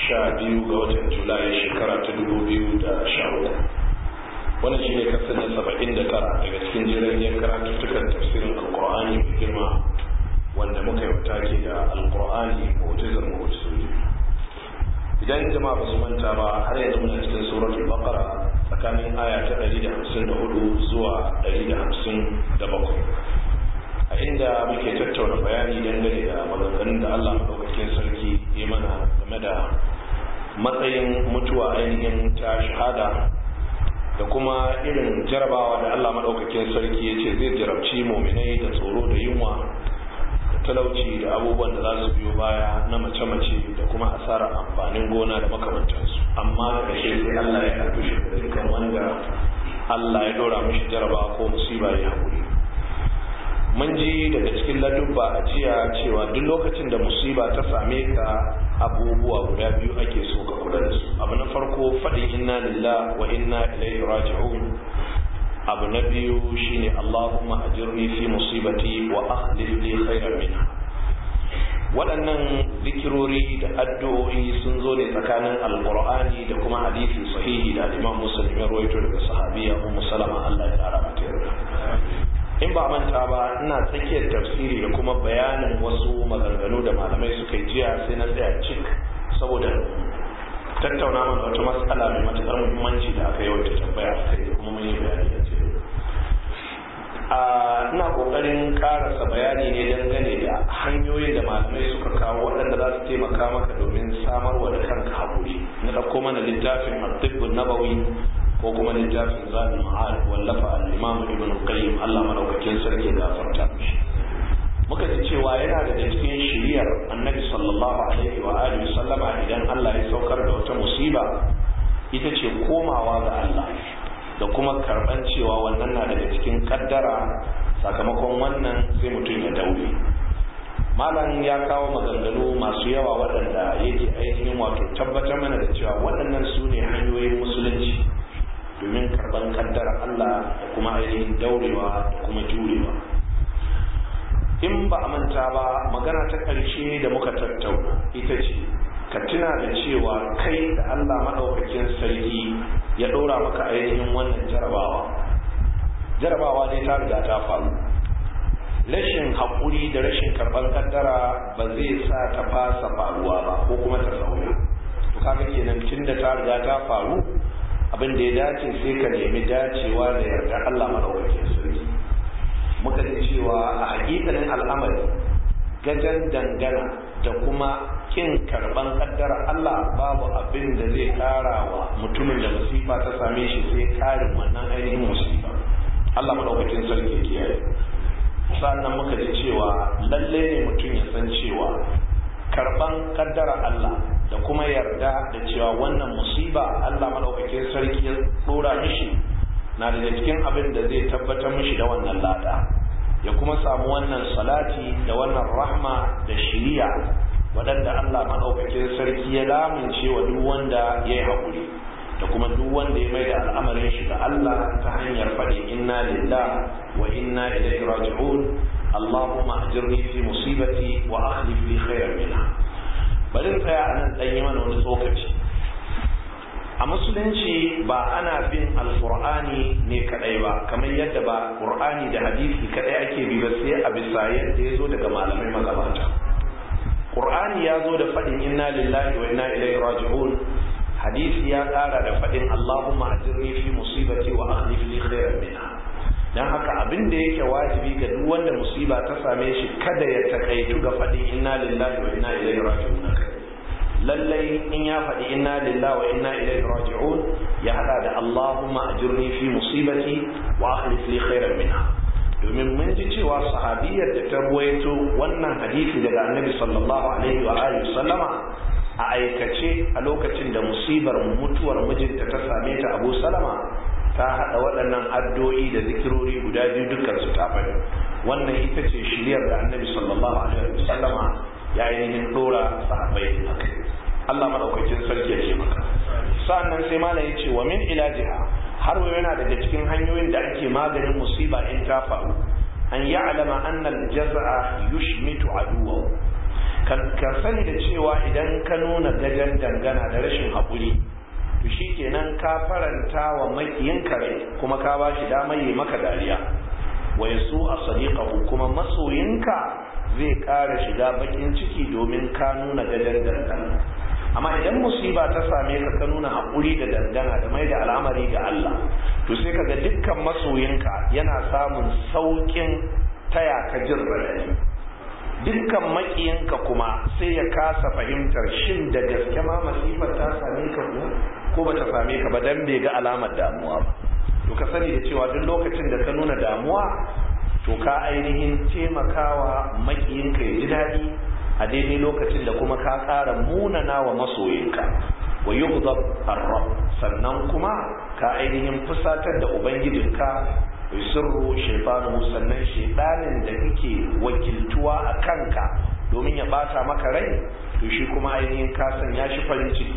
sha biyu ga watan julai shekara ta dubu biyu da sha uku wannan shi ne kasar na saba'in da tara daga cikin jiragen karatuttukan tafsirin alkur'ani mai girma wanda muka yi take da alkur'ani mu'tazar mu'tazili idan jama'a ba su manta ba har yanzu muna cikin suratul baqara tsakanin aya ta 154 zuwa 157 a inda muke tattauna bayani dangane da maganganun da Allah madaukakin sarki ya mana game da matsayin mutuwa ainihin ta shahada da kuma irin jarabawa da Allah madaukakin sarki ya ce zai jarabci muminai da tsoro da yunwa talauci da abubuwan da za su biyo baya na mace-mace da kuma asarar amfanin gona da makamantansu amma da shi sai Allah ya karfi shi da dukkan wanda Allah ya dora mishi jaraba ko musiba ya haƙuri mun ji daga cikin ladubba a jiya cewa duk lokacin da musiba ta same ka abubuwa guda biyu ake so ka kula da su abu na farko faɗin inna lillah wa inna ilaihi raji'un abu na biyu shine Allahumma ajirni fi musibati wa akhlif li khairan minha waɗannan zikirori da addu'o'i sun zo ne tsakanin alqur'ani da kuma hadisi sahihi da Imam Muslim ya rawaito daga sahabiya Ummu Salama Allah ya kara mata yarda in ba manta ba ina tsakiyar tafsiri da kuma bayanin wasu maganganu da malamai suka yi jiya sai na tsaya cik saboda tattauna mana wata matsala mai matuƙar muhimmanci da aka yawaita tambaya a kai kuma mun yi bayani a cikin ina ƙoƙarin ƙarasa bayani ne dangane da hanyoyin da malamai suka kawo waɗanda za su taimaka maka domin samarwa da kanka haƙuri na ɗauko mana littafin al-tibbun nabawi ko kuma littafin zaɓin ma'ad wallafa al-imam ibn qayyim Allah madaukakin sarki da farta mishi muka ji cewa yana daga cikin shiriyar annabi sallallahu alaihi wa alihi sallama idan Allah ya saukar da wata musiba ita ce komawa ga Allah da kuma karban cewa wannan na daga cikin kaddara sakamakon wannan sai mutum ya daure malam ya kawo maganganu masu yawa waɗanda yake ainihin wato tabbatar mana da cewa waɗannan su ne hanyoyin musulunci domin karban kaddara Allah da kuma ainihin daurewa da kuma jurewa in ba a manta ba magana ta ƙarshe da muka tattauna ita ce ka tuna da cewa kai da Allah maɗaukakin sarki ya ɗora maka ainihin wannan jarabawa jarabawa ne ta riga ta faru rashin haƙuri da rashin karɓar kaddara ba zai sa ta fasa faruwa ba ko kuma ta sauya to kaga kenan tun da ta riga ta faru abin da ya dace sai ka nemi dacewa da yarda Allah maɗaukakin sarki muka ji cewa a hakikalin al'amari gajen dangana da kuma kin karban kaddara Allah babu abin da zai kara wa mutumin da musifa ta same shi sai karin wannan ainihin musifa Allah madaukakin sarki kiyaye sannan muka ji cewa lalle ne mutum ya san cewa karban kaddara Allah da kuma yarda da cewa wannan musiba Allah madaukakin sarki ya dora mishi na daga cikin abin da zai tabbatar mishi da wannan lada ya kuma samu wannan salati da wannan rahma da shiriya waɗanda Allah maɗaukakin sarki ya lamince wa duk wanda ya yi haƙuri da kuma duk wanda ya mai da al'amarin shi ga Allah ta hanyar faɗi inna lillah wa inna ilaihi raji'un Allahumma ajirni fi musibati wa akhlif li khairan minha bari tsaya anan dan yi mana wani tsokaci a musulunci ba ana bin alkur'ani ne kadai ba kamar yadda ba qur'ani da hadisi kadai ake bi ba sai a bisa yadda ya zo daga malamai magabata qur'ani ya zo da fadin inna lillahi wa inna ilaihi raji'un hadisi ya kara da fadin allahumma ajirni fi musibati wa akhlif li khairan minha dan haka abin da yake wajibi ga duk wanda musiba ta same shi kada ya takaitu ga fadin inna lillahi wa inna ilaihi raji'un lallai in ya faɗi inna lillahi wa inna ilaihi raji'un ya hada da Allahumma ajirni fi musibati wa akhlif li khairan minha domin mun ji cewa sahabiyar da ta ruwaito wannan hadisi daga annabi sallallahu alaihi wa alihi sallama a aikace a lokacin da musibar mutuwar mijinta ta same ta Abu Salama ta hada waɗannan addu'o'i da zikirori guda biyu dukkan su ta faɗi wannan ita ce shiriyar da annabi sallallahu alaihi wa sallama ya ainihin dora sahabbai akai Allah madaukakin sarki ya ce maka sa'annan sai malam ya ce wa min ilajiha har wa yana daga cikin hanyoyin da ake maganin musiba in ta faru an ya'lama anna al-jaz'a yushmitu aduwa ka ka sani da cewa idan ka nuna gajen dangana da rashin haƙuri to shi kenan ka faranta wa makiyinka rai kuma ka ba shi damar yi maka dariya wa yasu a sadiqahu kuma masoyinka zai ƙara shiga bakin ciki domin ka nuna gajen dangana amma idan musiba ta same ka ka nuna haƙuri da dangana da mai da al'amari ga Allah to sai kaga dukkan masoyinka yana samun sauƙin taya ka jin raɗaɗi dukkan maƙiyinka kuma sai ya kasa fahimtar shin da gaske ma masifar ta same ka kuwa ko ba ta same ka ba dan bai ga alamar damuwa ba to ka sani da cewa duk lokacin da ka nuna damuwa to ka ainihin taimakawa maƙiyinka ya ji daɗi a daidai lokacin da kuma ka ƙara munana wa masoyinka wa yughdab ar-rabb sannan kuma ka ainihin fusatar da ubangijinka sirru shaytanu sannan shaytanin da kake wakiltuwa a kanka domin ya bata maka rai to shi kuma ainihin ka sanya shi farin ciki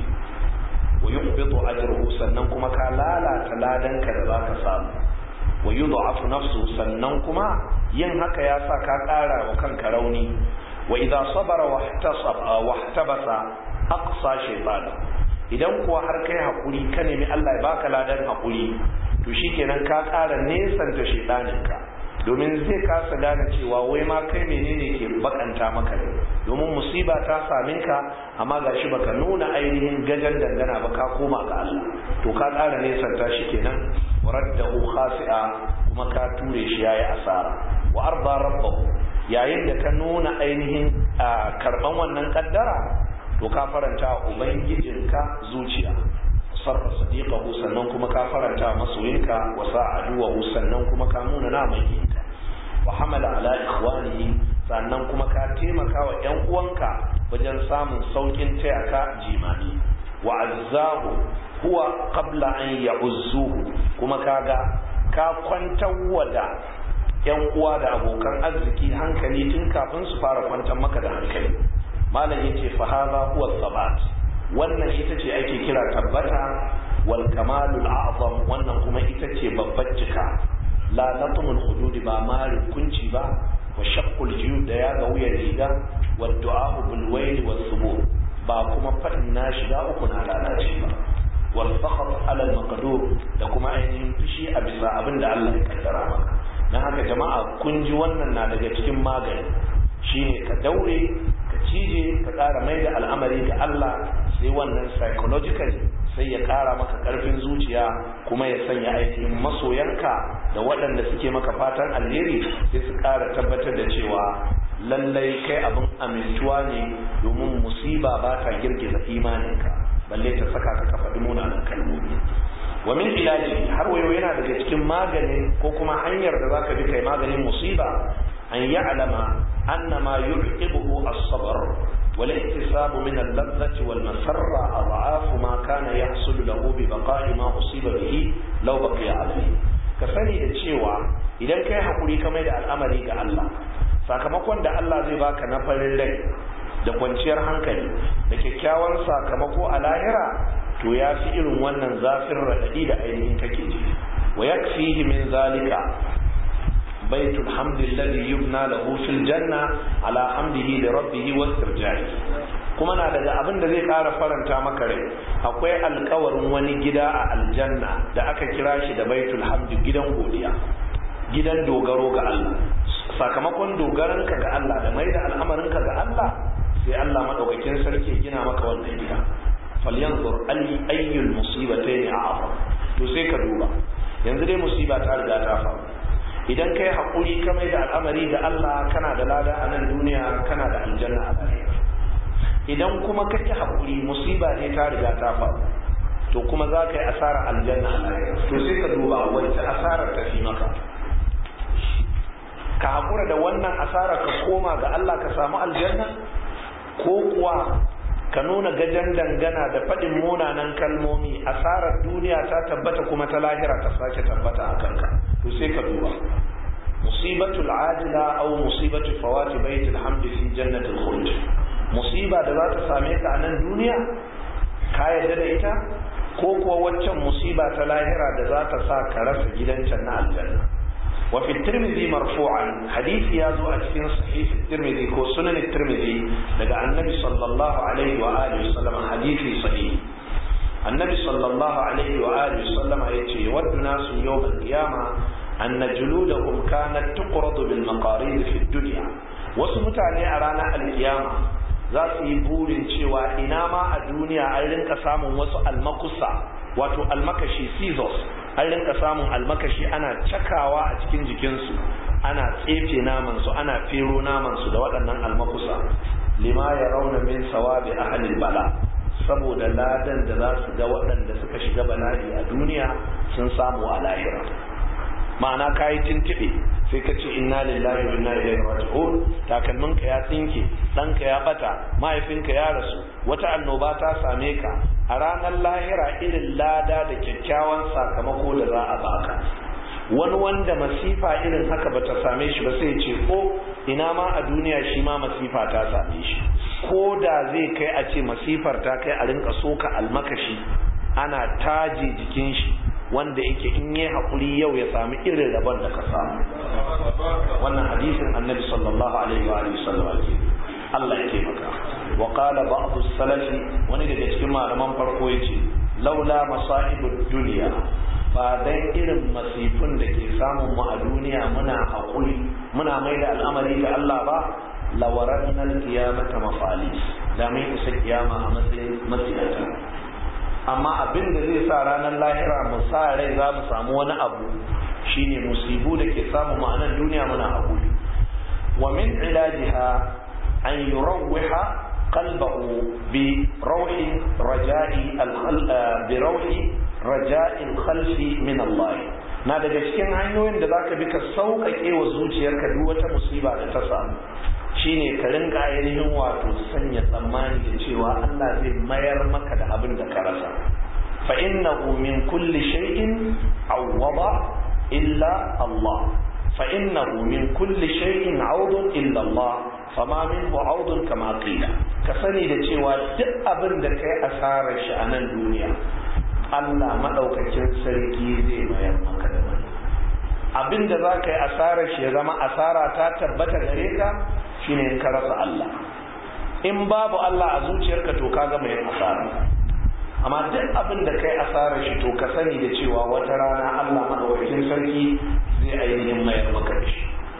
wa yuqbitu ajruhu sannan kuma ka lalata ladanka da zaka samu wa yudha'afu nafsu sannan kuma yin haka ya sa ka ƙara wa kanka rauni wa idza sabara wahtasaba wahtabasa aqsa shaytan idan kuwa har kai hakuri ka nemi Allah ya baka ladan hakuri to shikenan ka ƙara nesanta shaytaninka domin zai kasa gane cewa wai ma kai menene ke bakanta maka ne domin musiba ta same ka amma gashi baka nuna ainihin gajan dangana ba ka koma ga Allah to ka ƙara nesanta shi kenan waraddahu khasi'a kuma ka ture shi yayi asara wa arda rabbahu yayin da ka nuna ainihin karban wannan kaddara to ka faranta ubangijinka zuciya sarra sadiqahu sannan kuma ka faranta masoyinka wa sa'aduhu sannan kuma ka nuna na makiyinka wa hamala ala ikhwanihi sannan kuma ka taimaka wa ƴan uwanka wajen samun saukin taya ka jimani wa azzahu huwa qabla an ya'uzzuhu kuma kaga ka kwantar da yan uwa da abokan arziki hankali tun kafin su fara kwantar maka da hankali malam yace fa hadha huwa sabat wannan ita ce ake kira tabbata wal kamalul a'zam wannan kuma ita ce babbar cika la natmul hudud ba mari kunci ba wa shaqqul juyub da ya ga wuyan riga wa du'a bil wayl was subur ba kuma fadin na shiga uku na lalace ba wal fakhr ala al maqdur da kuma ainihin fushi a bisa abin da Allah ya kaddara maka dan haka jama'a kun ji wannan na daga cikin magani shine ka daure ka cije ka ƙara mai da al'amari ga Allah sai wannan psychologically sai ya ƙara maka ƙarfin zuciya kuma ya sanya ainihin masoyanka da waɗanda suke maka fatan alheri sai su ƙara tabbatar da cewa lallai kai abin amintuwa ne domin musiba ba ta girgiza imaninka balle ta saka ka ka faɗi munanan kalmomi wa min ilaji har wayo yana daga cikin maganin ko kuma hanyar da zaka bi kai maganin musiba an ya'lama anna ma yu'qibuhu as-sabr wal ihtisab min al-ladhati wal masarra adha'af ma kana yahsul lahu bi baqa'i ma usiba bihi law baqiya alayhi ka sani da cewa idan kai hakuri ka mai da al'amari ga Allah sakamakon da Allah zai baka na farin rai da kwanciyar hankali da kyakkyawan sakamako a lahira to ya fi irin wannan zafin raɗaɗi da ainihin kake ji wa yakfihi min zalika baitul hamdi alladhi yubna lahu fil janna ala hamdihi li rabbih wastirja'i kuma na daga abin da zai ƙara faranta maka rai akwai alkawarin wani gida a aljanna da aka kira shi da baitul hamdi gidan godiya gidan dogaro ga Allah sakamakon dogaranka ga Allah da mai da al'amarinka ga Allah sai Allah madaukakin sarki gina maka wannan gida falyanzur ayyul musibatayn a'zam to sai ka duba yanzu dai musiba ta riga ta faru idan kai hakuri ka mai da al'amari ga Allah kana da lada a nan duniya kana da aljanna a lahira idan kuma ka ki hakuri musiba ne ta riga ta faru to kuma za ka yi asarar aljanna a lahira to sai ka duba wacce asarar ta fi maka ka hakura da wannan asarar ka koma ga Allah ka samu aljanna ko kuwa ka nuna gajen dangana da faɗin munanan kalmomi asarar duniya ta tabbata kuma ta lahira ta sake tabbata a kanka to sai ka duba musibatul ajila aw musibatu fawati baitul hamdi fi jannatil khuld musiba da za ta same ka a nan duniya ka yarda da ita ko kuwa waccan musiba ta lahira da za ta sa ka rasa gidan can na aljanna wa fi tirmidhi marfu'an hadisi ya zo a cikin sahih tirmidhi ko sunan tirmidhi daga annabi sallallahu alaihi wa alihi wasallam hadisi sahih annabi sallallahu alaihi wa alihi wasallam yace yawaddu nasu yawm al-qiyama anna juludahum kanat tuqradu bil maqarid fi dunya wasu mutane a ranar alkiyama za su yi burin cewa ina ma a duniya an rinka samun wasu almakusa wato almakashi scissors an rinka samun almakashi ana cakawa a cikin jikinsu ana tsefe namansu ana fero namansu da waɗannan almakusa lima ya rauna min sawabi ahlil bala saboda ladan da za su ga waɗanda suka shiga bala'i a duniya sun samu a lahira ma'ana ka yi tuntuɓe sai ka ce inna lillahi wa inna ilaihi raji'un takalminka ya tsinke ɗanka ya ɓata mahaifinka ya rasu wata annoba ta same ka a ranar lahira irin lada da kyakkyawan sakamako da za a baka wani wanda masifa irin haka bata same shi ba sai ce ko ina ma a duniya shi ma masifa ta same shi ko da zai kai a ce masifar ta kai a rinka soka almakashi ana taje jikin shi wanda yake in yi haƙuri yau ya sami irin rabon da ka samu wannan hadisin annabi sallallahu alaihi wa sallam ke Allah ya taimaka wa qala ba'd salafi wani daga cikin malaman farko yace laula masa'ibud dunya ba dan irin masifin da ke samun mu a duniya muna haƙuri muna mai da al'amari ga Allah ba lawaran al-qiyamata mafalis da mai isa kiyama a matsayin masiyata amma abin da zai sa ranar lahira mu sa rai za mu samu wani abu shine musibu da ke samu ma'anar duniya muna haƙuri wa min ilajiha an yurawwiha qalbahu bi rawhi raja'i bi rawhi raja'i khalfi min Allah na daga cikin hanyoyin da zaka bi ka sauƙaƙe wa zuciyarka duk wata musiba da ta samu shine ka rinka ainihin wato sanya tsammani da cewa Allah zai mayar maka da abin da ka rasa fa innahu min kulli shay'in awwada illa Allah fa innahu min kulli shay'in awdun illa Allah fama minhu awdun kama qila ka sani da cewa duk abin da kai asarar shi a nan duniya Allah madaukakin sarki zai mayar maka da wani abin da za ka yi asarar shi ya zama asara ta tabbata gare ka shine in ka rasa Allah in babu Allah a zuciyarka to ka gama yin asara amma duk abin da kai asarar shi to ka sani da cewa wata rana Allah madaukakin sarki zai ainihin mayar maka da shi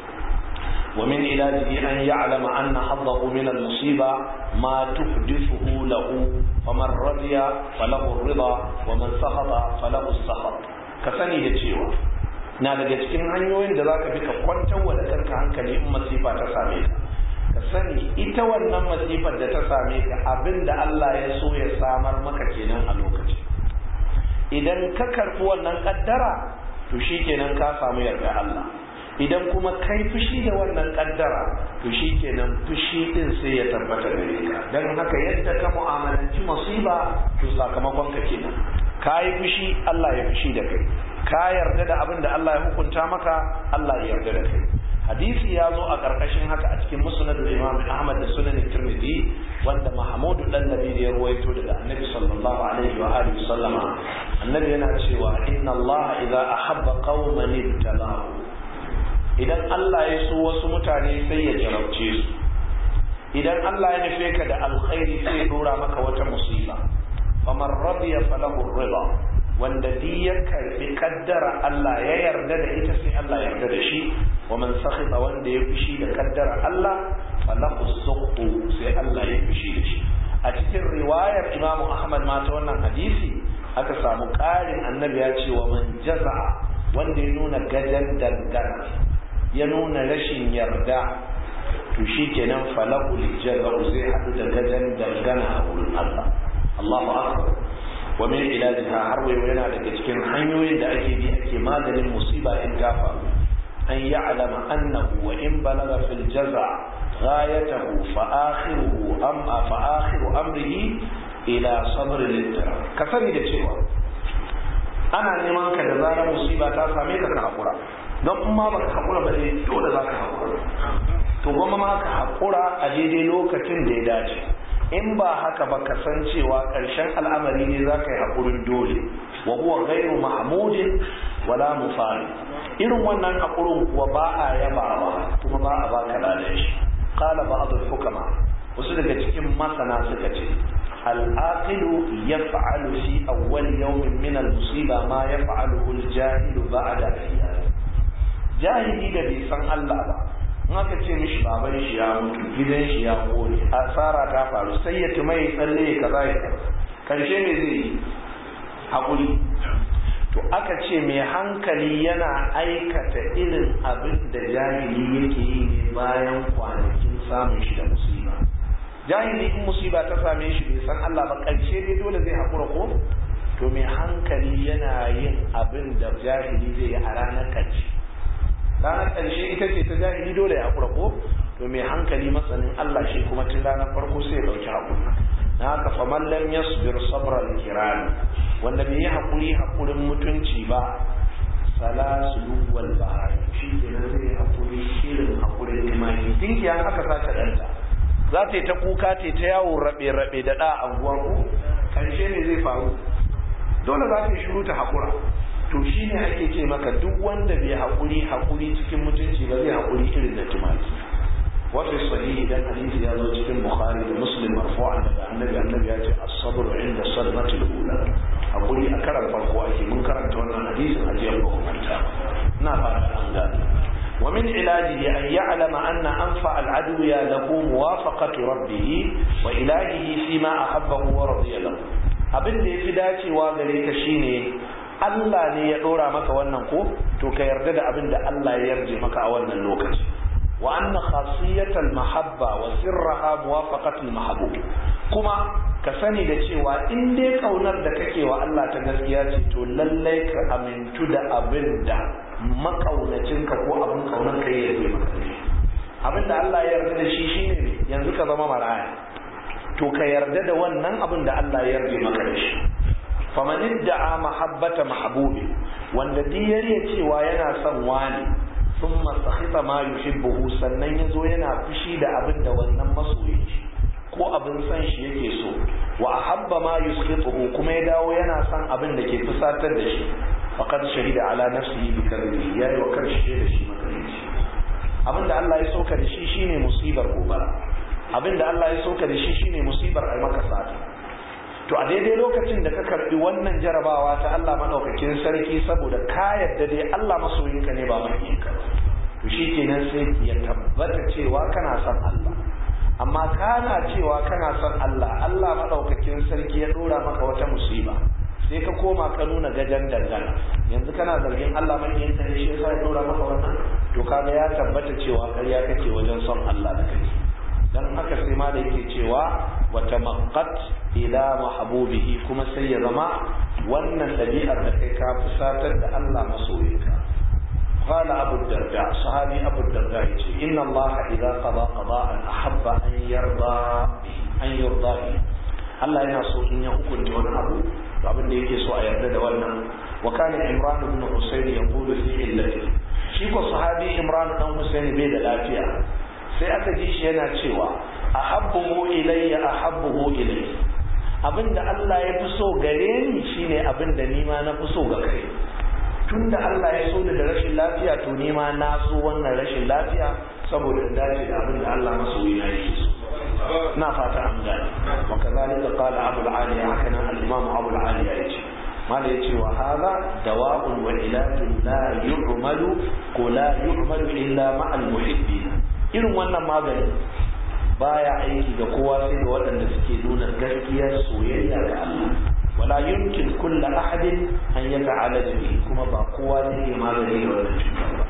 ومن علاجه أن يعلم أن حظه من المصيبة ما تحدثه له فمن رضي فله الرضا ومن سخط فله السخط كسني da cewa na daga cikin hanyoyin da zaka bi ka kwantar wa da kanka hankali in masifa ta same ka ka sani ita wannan masifar da ta same ka abinda Allah ya so ya samar maka kenan a lokacin idan ka karɓi wannan kaddara to shikenan ka samu yarda Allah idan kuma kai fushi da wannan kaddara to shikenan fushi din sai ya tabbata gare ka dan haka yadda ka mu'amalanci musiba to sakamakon ka kenan ka yi fushi Allah ya fushi da kai ka yarda da abin da Allah ya hukunta maka Allah ya yarda da kai hadisi ya zo a karkashin haka a cikin musnad imam Ahmad da sunan Tirmidhi wanda Mahmud dan Nabi ya ruwaito daga Annabi sallallahu alaihi wa alihi sallama Annabi yana cewa inna Allah idza ahabba qauman ibtalahu idan Allah ya so wasu mutane sai ya jarabce su idan Allah ya nufe ka da alkhairi sai ya dora maka wata musiba faman radiya falahu rida wanda di ya karbi kaddara Allah ya yarda da ita sai Allah ya yarda da shi wa man sakhita wanda ya fushi da kaddara Allah falahu suqtu sai Allah ya fushi da shi a cikin riwayar Imam Ahmad ma ta wannan hadisi aka samu ƙarin annabi ya ce wa man jaza'a wanda ya nuna gajan dangana ya nuna rashin yarda to shi kenan falahu lijaza'u zai haɗu da gajan dangana a wurin Allah Allahu akbar wa min ilajiha har wayo yana daga cikin hanyoyin da ake bi ake maganin musiba in ta faru an ya'lama annahu wa in balaga fil jaza ghayatahu fa akhiruhu am fa akhiru amrihi ila sabr al ka sani da cewa ana neman ka da zarar musiba ta same ka ka hakura don in ma baka hakura ba dai dole za ka hakura to goma ma ka hakura a daidai lokacin da ya dace in ba haka ba ka san cewa ƙarshen al'amari ne za ka yi haƙurin dole wa huwa ghairu mahmudin wala mufari irin wannan haƙurin kuwa ba a yabawa kuma ba a baka ladan shi qala ba'd hukama wasu daga cikin masana suka ce al-aqilu yaf'alu fi awwal yawmin min al-musiba ma yaf'aluhu al-jahilu ba'da ayyam jahili da bai san Allah ba in aka ce mishi baban shi ya mutu gidan shi ya kone asara ta faru sai ya tuma ya tsalle ya kaza ya karshe me zai yi haƙuri to aka ce mai hankali yana aikata irin abin da jahili yake yi ne bayan kwanakin samun shi da musiba jahili in musiba ta same shi bai san Allah ba ƙarshe dai dole zai haƙura ko to mai hankali yana yin abin da jahili zai yi a ranar ƙarshe ranar ƙarshe ita ce ta jahili dole ya haƙura ko to mai hankali masanin Allah shi kuma tun ranar farko sai ya ɗauki haƙuri na haka faman lam yasbir sabral kirami wanda bai yi haƙuri haƙurin mutunci ba salasulu wal bahar shi ke nan zai haƙuri shirin haƙurin imani dinki an aka sace ɗanta za ta yi ta kuka ta ta yawo rabe-rabe da ɗa a ku ƙarshe ne zai faru dole za ta yi shiru ta haƙura to shi ne ake ce maka duk wanda bai haƙuri haƙuri cikin mutunci ba zai haƙuri irin da tumaki وفي الصحيح ده حديث يا زوج في البخاري ومسلم مرفوعا النبي النبي ياتي الصبر عند الصدمة الأولى أقول أكرم فرقوا أكي من كرمت وانا حديث أجيب لكم أنت نافع الأنجاد ومن علاجه أن يعلم أن أنفع العدو له موافقة ربه وإلهه فيما أحبه ورضي له abin da ya fi dacewa gare ka shine Allah ne ya ɗora maka wannan ko to ka yarda da abin da Allah ya yarje maka a wannan lokaci وأن خاصية المحبة وسرها موافقة المحبوب كما كسني da cewa in dai kaunar da kake wa Allah ta gaskiya ce to lallai ka amintu da abin da makaunacin ka ko abin kaunar ka yarda maka abin da Allah ya yarda da shi shine yanzu ka zama maraya to ka yarda da wannan abin da Allah ya yarda maka da shi faman idda'a mahabbata mahbubi wanda diyar cewa yana son wani sun masakhita ma yuhibbuhu sannan yazo yana fushi da abin da wannan masoyin shi ko abin san shi yake so wa ahabba ma yuskhituhu kuma ya dawo yana son abin da ke fusatar da shi faqad shahida ala nafsihi bi kadhibi yayi wa karshe da shi makarici abin da Allah ya soka da shi shine musibar gobara abin da Allah ya soka da shi shine musibar ai maka sata to a daidai lokacin da ka karbi wannan jarabawa ta Allah madaukakin sarki saboda ka yadda dai Allah masoyinka ne ba makiyinka to shikenan sai ya tabbata cewa kana son Allah amma kana cewa kana son Allah Allah madaukakin sarki ya dora maka wata musiba sai ka koma ka nuna gajan dangana yanzu kana zargin Allah makiyinka ne shi yasa ya dora maka wannan to kaga ya tabbata cewa ƙarya kake wajen son Allah da kake dan haka sai ma da yake cewa wata maqqat ila mahbubihi kuma sai ya zama wannan dabi'ar da kai ka fusatar da Allah masoyinka قال أبو الدرداء صحابي أبو الدرداء إن الله إذا قضى قضاء أحب أن يرضى به أن يرضى به Allah yana so in ya hukunta wani abu to abin da yake so a yarda da wannan wa kana Imran ibn Husayn yaqulu fi illati shi ko sahabi Imran dan Husayn bai da lafiya sai aka ji shi yana cewa ahabbuhu ilayya ahabbuhu ilayya abinda Allah ya fi so gare ni shine abinda ni ma na fi so ga kai tunda Allah ya so ni da rashin lafiya to ni ma na so wannan rashin lafiya saboda in dace da abinda Allah masoyi na yake so na fata an gane wa kazalika qala Abu al-Aliya haka nan al-Imam Abu al-Aliya yace mala yace wa hadha dawa'un wa ilajun la yu'malu ko la yu'malu illa ma'al muhibbin irin wannan magani baya aiki ga kowa sai ga waɗanda suke nuna gaskiyar soyayya ga Allah wala yumkin kullu ahadin an yata'ala bihi kuma ba kowa zai iya magani da wannan cutar ba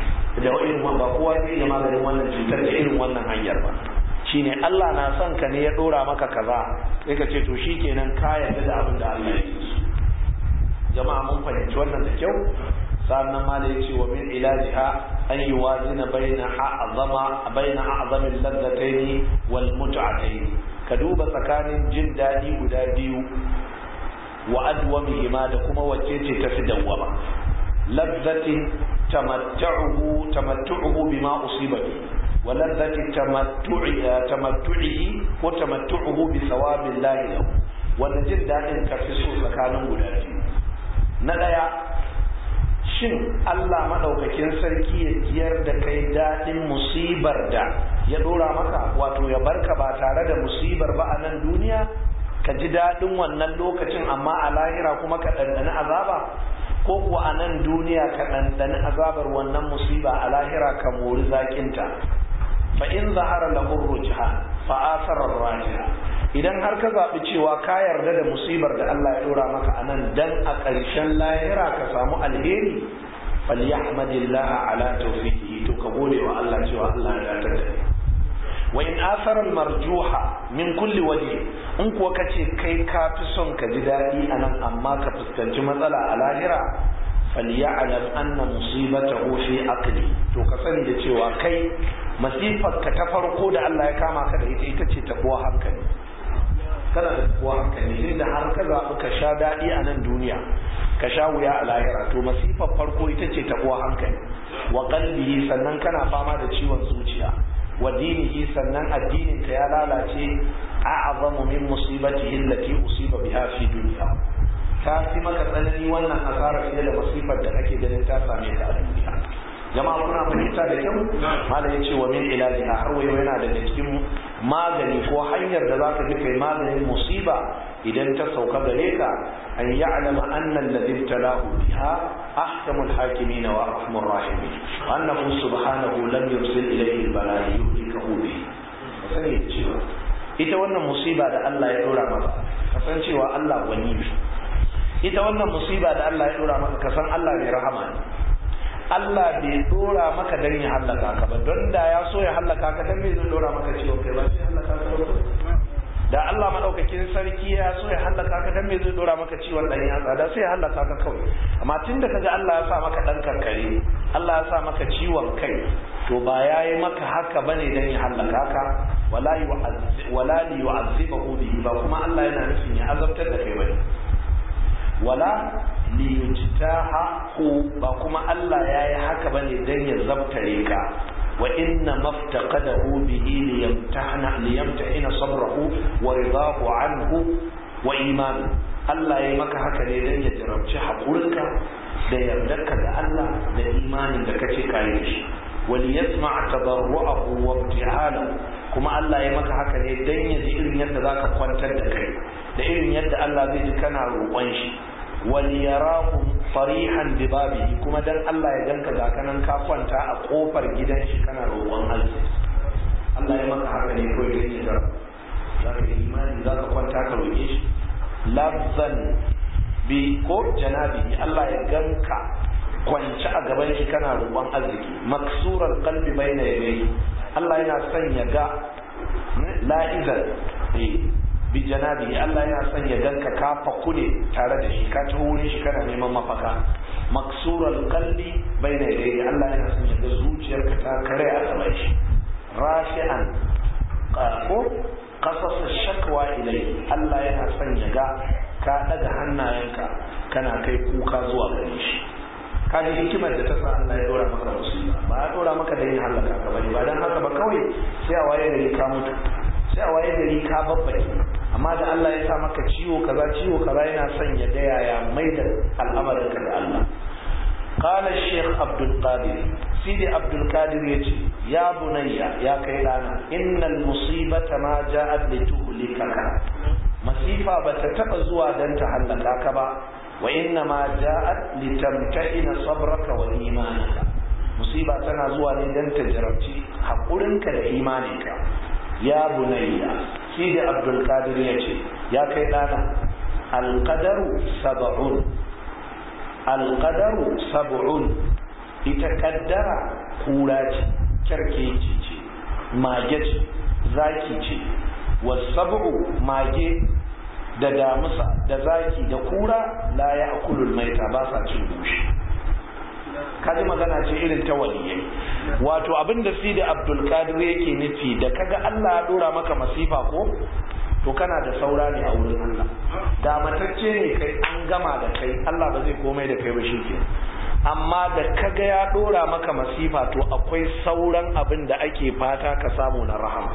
da irin ba kowa zai iya maganin wannan cutar da irin wannan hanyar ba shine Allah na son ka ne ya dora maka kaza sai ka ce to shikenan ka yarda da abin da Allah ya yi jama'a mun fahimci wannan da kyau sannan ma da yace wa min ilajiha an yuwazina baina a'zama baina a'zamin ladzataini wal mut'ataini ka duba tsakanin jin dadi guda biyu wa adwamihima da kuma wacce ce ta fi dawwama ladzatin tamattu'uhu tamattu'uhu bima usiba bi wa ladzati tamattu'i tamattu'ihi wa tamattu'uhu bi thawabillahi lahu wanda jin dadin ka fi so tsakanin guda biyu na daya shin Allah maɗaukakin sarki ya jiyar da kai daɗin musibar da ya ɗora maka wato ya barka ba tare da musibar ba a nan duniya ka ji daɗin wannan lokacin amma a lahira kuma ka ɗanɗani azaba ko kuwa a nan duniya ka ɗanɗani azabar wannan musiba a lahira ka mori zaƙinta fa in zahara lahu rujha fa asara rajiha idan har ka zaɓi cewa ka yarda da musibar da Allah ya ɗora maka a nan dan a ƙarshen lahira ka samu alheri falyahmadillaha ala tawfiqihi to ka gode wa Allah cewa Allah ya datar da wa in asara marjuha min kulli waje in kuwa kace kai ka fi son ka ji daɗi a nan amma ka fuskanci matsala a lahira falya'lam anna musibatahu fi aqli to ka sani da cewa kai masifar ka ta farko da Allah ya kama ka da ita ita ce tabuwa hankali kana da tabuwa hankali inda har ka zaɓi ka sha daɗi a nan duniya ka sha wuya a lahira to masifar farko ita ce tabuwa hankali wa qalbihi sannan kana fama da ciwon zuciya wa dinihi sannan addinin ka ya lalace a'azamu min musibatihi allati usiba biha fi dunya ta fi maka tsanani wannan asara fiye da masifar da kake ganin ta same ka a duniya jama'a kuna fahimta da kyau malam yace wa min ilajiha har wayo yana daga cikin magani ko hanyar da zaka ji kai maganin musiba idan ta sauka gare ka an ya'lama anna alladhi ibtalahu biha ahkamul hakimin wa arhamur rahimin wa annahu subhanahu lam yursil ilayhi al-bala'i yuhlikahu bihi sani cewa ita wannan musiba da Allah ya dora maka kasancewa Allah wani ne ita wannan musiba da Allah ya dora maka kasan Allah mai rahama ne Allah bai dora maka dan ya hallaka ka ba don da ya so ya hallaka ka dan me zai dora maka ciwon kai ba sai hallaka ka ba da Allah madaukakin sarki ya so ya hallaka ka dan me zai dora maka ciwon dan yatsa da sai ya hallaka ka kawai amma tunda kaga Allah ya sa maka dan karkare Allah ya sa maka ciwon kai to ba yayi maka haka bane dan ya hallaka ka wala yu'azzib wala li yu'azzibahu bihi ba kuma Allah yana nufin ya azabtar da kai bane wala liyujtahu ba kuma Allah yayi haka bane dan ya zabtare ka wa inna maftaqadahu bihi liyamtahana liyamtahina sabrahu wa ridahu anhu wa imanu Allah yayi maka haka ne dan ya jarabci hakurinka da yardarka da Allah da imanin da kace kai da shi وليسمع تضرعه وابتعاله kuma Allah ya maka haka ne dan ya ji irin yadda zaka kwantar da kai da irin yadda Allah zai ji kana roƙon shi waliyarakum farihan bi babihi kuma dan Allah ya ganka ga kanan ka kwanta a kofar gidan shi kana roƙon Allah Allah ya maka haka ne ko idan ya zara zaka yi imani zaka kwanta ka roƙe shi lafzan bi ko janabi Allah ya ganka kwance a gaban shi kana roƙon arziki maksurar qalbi baina yadayhi Allah yana son ya ga la'izan bi janabi Allah yana son ya ganka ka faku ne tare da shi ka taho wurin shi kana neman mafaka maksurar qalbi baina yadayhi Allah yana son ya ga zuciyarka ta kare a gaban shi rafi'an ko qasas shakwa ilai Allah yana son ya ga ka daga hannayenka kana kai kuka zuwa gare shi ka ji hikimar da ta sa Allah ya dora maka musiba ba ya dora maka da yin halaka ka bane ba dan haka ba kawai sai a waye gari ka mutu sai a waye gari ka babbake amma da Allah ya sa maka ciwo kaza ciwo kaza yana son ya ga yaya mai da al'amarin ka da Allah قال الشيخ عبد القادر سيدي عبد القادر يجي يا بني يا كيلانا إن المصيبة ما جاءت لتهلكك مصيبة بتتبع زوا دان تهلكك با وإنما جاءت لتمتئن صبرك وإيمانك مصيبة تنا زوا دان تجربتي حقولنك لإيمانك يا بني سيدي عبد القادر يجي يا كيلانا القدر سبعون alƙadaru sab'un ita kaddara kura ce kyarkeci ce mage ce zaki ce wasab'u mage da damusa da zaki da kura la ya akulul maita ba sa cin bushi kaji magana ce irin ta waliyai wato abin da sidi abdul qadir yake nufi da kaga Allah ya dora maka masifa ko to kana da saura ne a wurin Allah da matacce ne kai an gama da kai Allah ba zai komai da kai ba shi amma da kaga ya dora maka masifa to akwai sauran abin da ake fata ka samu na rahama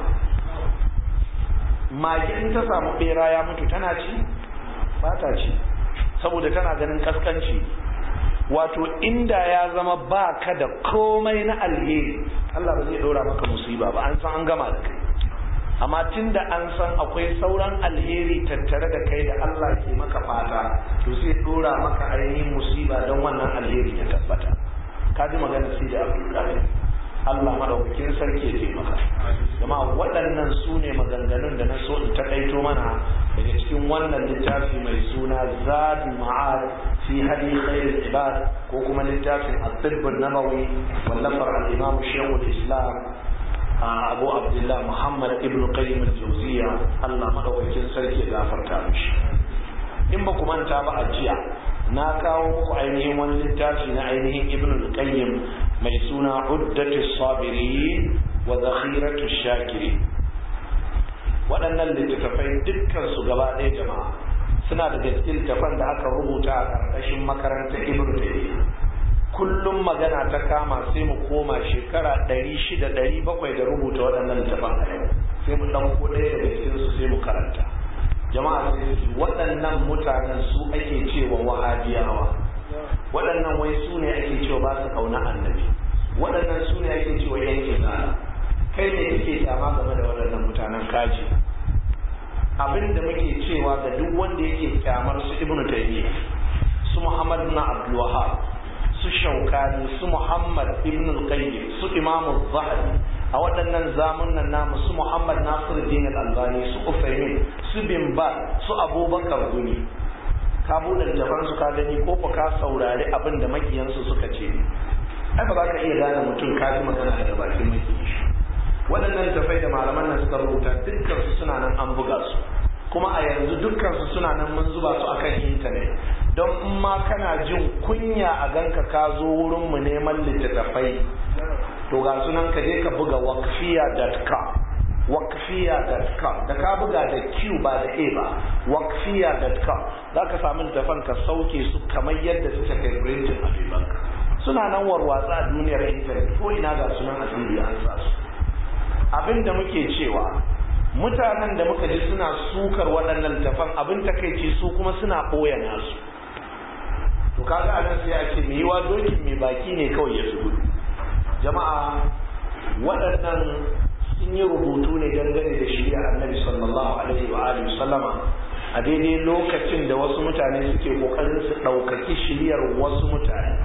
mage in ta samu bera ya mutu tana ci ba ta ci saboda tana ganin kaskanci wato inda ya zama ba ka da komai na alheri Allah ba zai ɗora maka musiba ba an san an gama da kai amma tun da an san akwai sauran alheri tattare da kai da Allah ke maka fata to sai ɗora maka ainihin musiba don wannan alheri ya tabbata ka ji magana sai da abdulkadir Allah madaukakin sarki ya taimaka jama waɗannan su ne maganganun da na so in takaito mana daga cikin wannan littafi mai suna zadu ma'ad fi hadi khairul ibad ko kuma littafin at-tibb an-nabawi wallafar al-imam shaykhul islam abu abdullah muhammad ibn qayyim al-jawziya Allah madaukakin sarki ya gafarta mishi in ba ku manta ba a jiya na kawo muku ainihin wani littafi na ainihin ibn al-qayyim mai suna uddatu sabiri wa zakhiratu shakiri waɗannan littattafai dukkan su gaba ɗaya jama'a suna da gaske littafan da aka rubuta a ƙarƙashin makarantar ibn taymiyyah kullum magana ta kama sai mu koma shekara ɗari shida ɗari bakwai da rubuta waɗannan littafan a yau sai mu ɗauko ɗaya daga cikin su sai mu karanta jama'a sai waɗannan mutanen su ake cewa wahabiyawa waɗannan wai su ne ake cewa ba su kauna annabi waɗannan su ne ake cewa yan izala kai ne kake kyama game da waɗannan mutanen kaji abin da muke cewa ga duk wanda yake kyamar su ibnu taymiya su muhammad ibn abdul wahhab su shaukani su muhammad ibn al-qayyim su imam az-zahabi a waɗannan zamunan namu su muhammad nasiruddin al-albani su ufaimin su bin ba su abubakar guni ka buɗe littafan su ka gani ko ka saurari abin da makiyansu suka ce ai ba za ka iya gane mutum ka ji magana daga bakin makiyin shi waɗannan tafai da malaman nan suka rubuta dukkan su suna nan an buga su kuma a yanzu dukkan su suna nan mun zuba su akan intanet don in ma kana jin kunya a ganka ka zo wurin mu neman littattafai to ga sunan ka je ka buga wakfiya.com wakfiya.com da ka buga da q ba da a ba wakfiya.com za ka samu littafan ka sauke su kamar yadda suka kai printin a banka suna nan warwatsa a duniyar intanet ko ina ga sunan asiri an sa su abin da muke cewa mutanen da muka ji suna sukar waɗannan littafan abin takaici su kuma suna ɓoye nasu to kaga anan sai a ce mai yiwa dokin mai baki ne kawai ya gudu jama'a waɗannan sun yi rubutu ne dangane da shirya annabi sallallahu alaihi wa alihi sallama a daidai lokacin da wasu mutane suke kokarin su ɗaukaki shiryar wasu mutane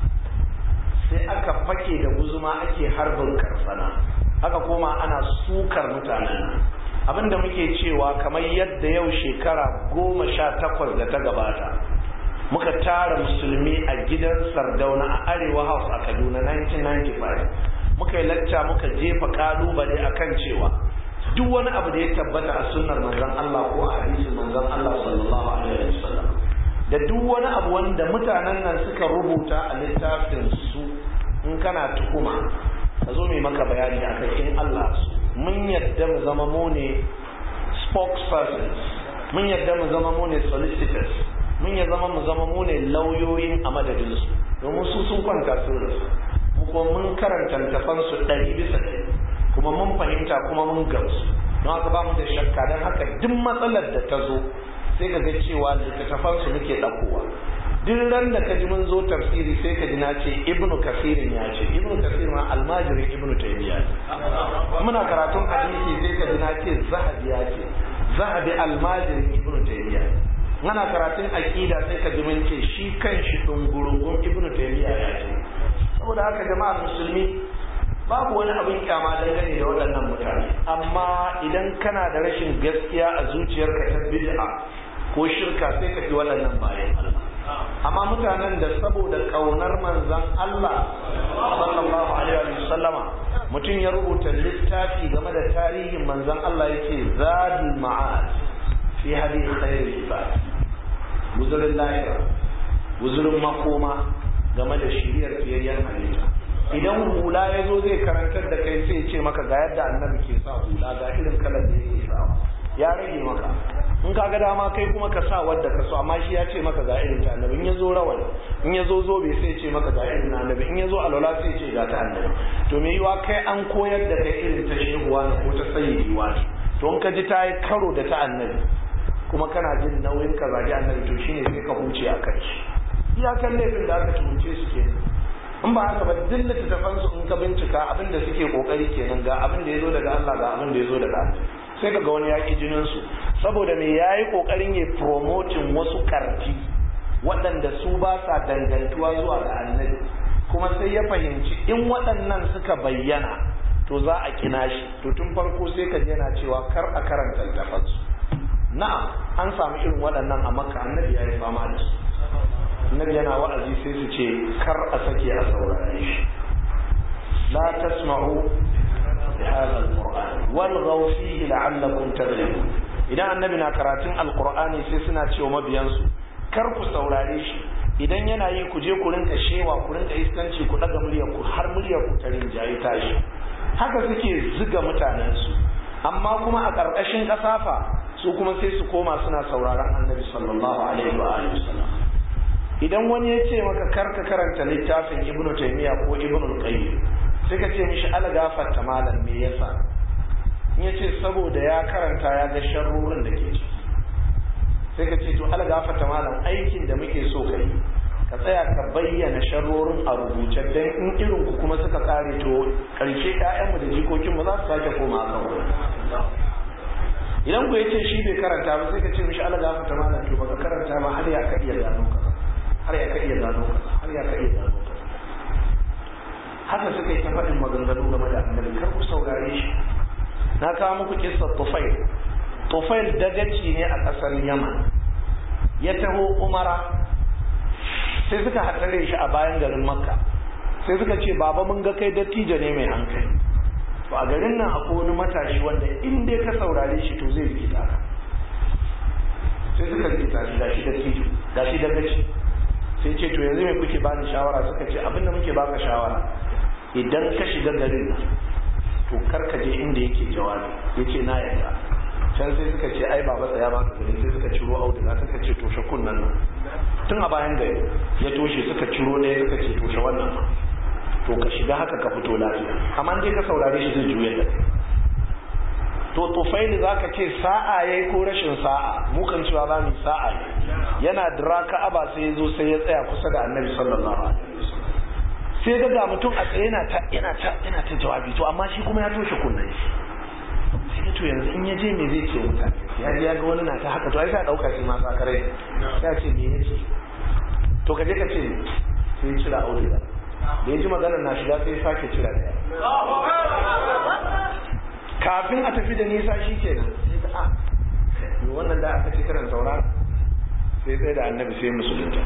sai aka fake da guzuma ake harbin karsana aka koma ana sukar mutanen abinda muke cewa kamar yadda yau shekara goma sha takwas da ta gabata muka tara musulmi a gidan sardauna a arewa house a kaduna 1995 muka yi lacca muka jefa kalubale akan cewa duk wani abu da ya tabbata a sunnar manzon Allah ko a hadisin manzon Allah sallallahu alaihi wasallam da duk wani abu wanda mutanen nan suka rubuta a littafin su in kana tuhuma ka zo mai maka bayani akan in Allah su mun yadda mu zama mu ne spokespersons mun yadda mu zama mu ne solicitors mun ya zama mu zama mu ne lauyoyin a madadinsu domin su sun kwanta sun rasu mu kuma mun karanta littafan su ɗari bisa ɗari kuma mun fahimta kuma mun gamsu don haka ba mu da shakka don haka duk matsalar da ta zo sai ka ga cewa littattafan su muke ɗaukowa duk ran da ka ji mun zo tafsiri sai ka ji na ce ibnu kasirin ya ce ibnu kasir ma almajirin ibnu taymiya ne muna karatun hadisi sai ka ji na ce zahabi ya ce zahabi almajirin ibnu taymiya ne ana karatun aqida sai ka ji mun ce shi kanshi dungurungun ibnu taymiya ya ce saboda haka jama'ar musulmi babu wani abin kyama dangane da waɗannan mutane amma idan kana da rashin gaskiya a zuciyarka ta bid'a ko shirka sai ka fi waɗannan bayan Allah amma mutanen da saboda kaunar manzon Allah sallallahu alaihi wa sallama mutum ya rubuta littafi game da tarihin manzon Allah yake zadul ma'ad fi hadi khairul ibad guzurin lahira guzurin makoma game da shiriyar fiyayyen halitta idan hula ya zo zai karantar da kai sai ce maka ga yadda annabi ke sa hula ga irin kalar da yake sa ya rage maka in ka ga dama kai kuma ka sa wadda ka so amma shi ya ce maka ga irin ta annabi in ya zo rawani in ya zo zobe sai ce maka ga irin annabi in ya zo alwala sai ce ga ta annabi to me yiwa kai an koyar da kai irin ta shehuwa ne ko ta sayyidiwa ne to in ka ji ta yi karo da ta annabi kuma kana jin nauyin ka zagi annabi to shine sai ka huce a kan shi iyakan laifin da aka tuhumce su kenan in ba haka ba duk littattafan su in ka bincika abin da suke kokari kenan ga abin da ya zo daga Allah ga abin da ya zo daga Allah sai ka ga wani yaƙi jinin su saboda me yayi kokarin ya promoting wasu karfi waɗanda su ba sa dangantuwa zuwa ga annabi kuma sai ya fahimci in waɗannan suka bayyana to za a kina shi to tun farko sai ka yana cewa kar a karanta littafansu na'am an samu irin waɗannan a makka annabi ya yi fama da su annabi yana wa'azi sai su ce kar a sake a saurare shi la tasma'u bi hadha alquran walghaw fihi la'allakum taghlibun idan annabi na karatun alqur'ani sai suna cewa mabiyansu kar ku saurare shi idan yana yi ku je ku rinka shewa ku rinka iskanci ku daga muryar ku har muryar ku ta rinjaye tashi haka suke ziga mutanen su amma kuma a ƙarƙashin ƙasafa su kuma sai su koma suna sauraron annabi sallallahu alaihi wa alihi wasallam idan wani ya ce maka karka karanta littafin ibnu taymiya ko ibnu qayyim sai ka ce mishi ala gafarta malam me yasa in ya ce saboda ya karanta ya ga sharrorin da ke ciki sai ka ce to ala gafarta malam aikin da muke so ka yi ka tsaya ka bayyana sharrorin a rubuce dan in irin ku kuma suka kare to karshe ƴaƴanmu da jikokinmu za su sake koma kan idan ku yace shi bai karanta ba sai ka ce mishi ala gafarta malam to baka karanta ba har ya ka iya gano ka har ya ka iya gano ka har ya ka iya gano ka haka suka yi ta faɗin maganganu game da annabi kar ku saurare shi na kawo muku kissar tufail tufail dagaci ne a ƙasar yaman ya taho umara sai suka haɗare shi a bayan garin makka sai suka ce baba mun ga kai dattijo ne mai hankali to a garin nan akwai wani matashi wanda in dai ka saurare shi to zai rikita ka sai suka rikita shi gashi dattijo gashi dagaci sai ce to yanzu me kuke bani shawara suka ce abinda muke baka shawara idan ka shiga garin to kar ka je inda yake jawabi yace na yarda can sai suka ce ai baba tsaya ba ka gani sai suka ciro auduga suka ce toshe kunnan nan tun a bayan gari ya toshe suka ciro ɗaya suka ce toshe wannan to ka shiga haka ka fito lafiya amma dai ka saurare shi zai juya da to tufaili za ka ce sa'a ya yi ko rashin sa'a mu kan cewa za mu sa'a ne yana dira ka'aba sai ya zo sai ya tsaya kusa da annabi sallallahu alaihi wasallam sai ga ga mutum a tsaye yana ta yana ta yana ta jawabi to amma shi kuma ya toshe kunnen shi sai to yanzu in ya je me zai ce mutane ya ji ya ga wani na ta haka to ai sai dauka shi ma sakare sai ce me yace to ka je ka ce sai cira auduga da ya ji maganar na shiga sai sake cira daya kafin a tafi da nisa shi ke nan sai ta a yi wannan da aka ce karan saura sai tsaye da annabi sai musulunta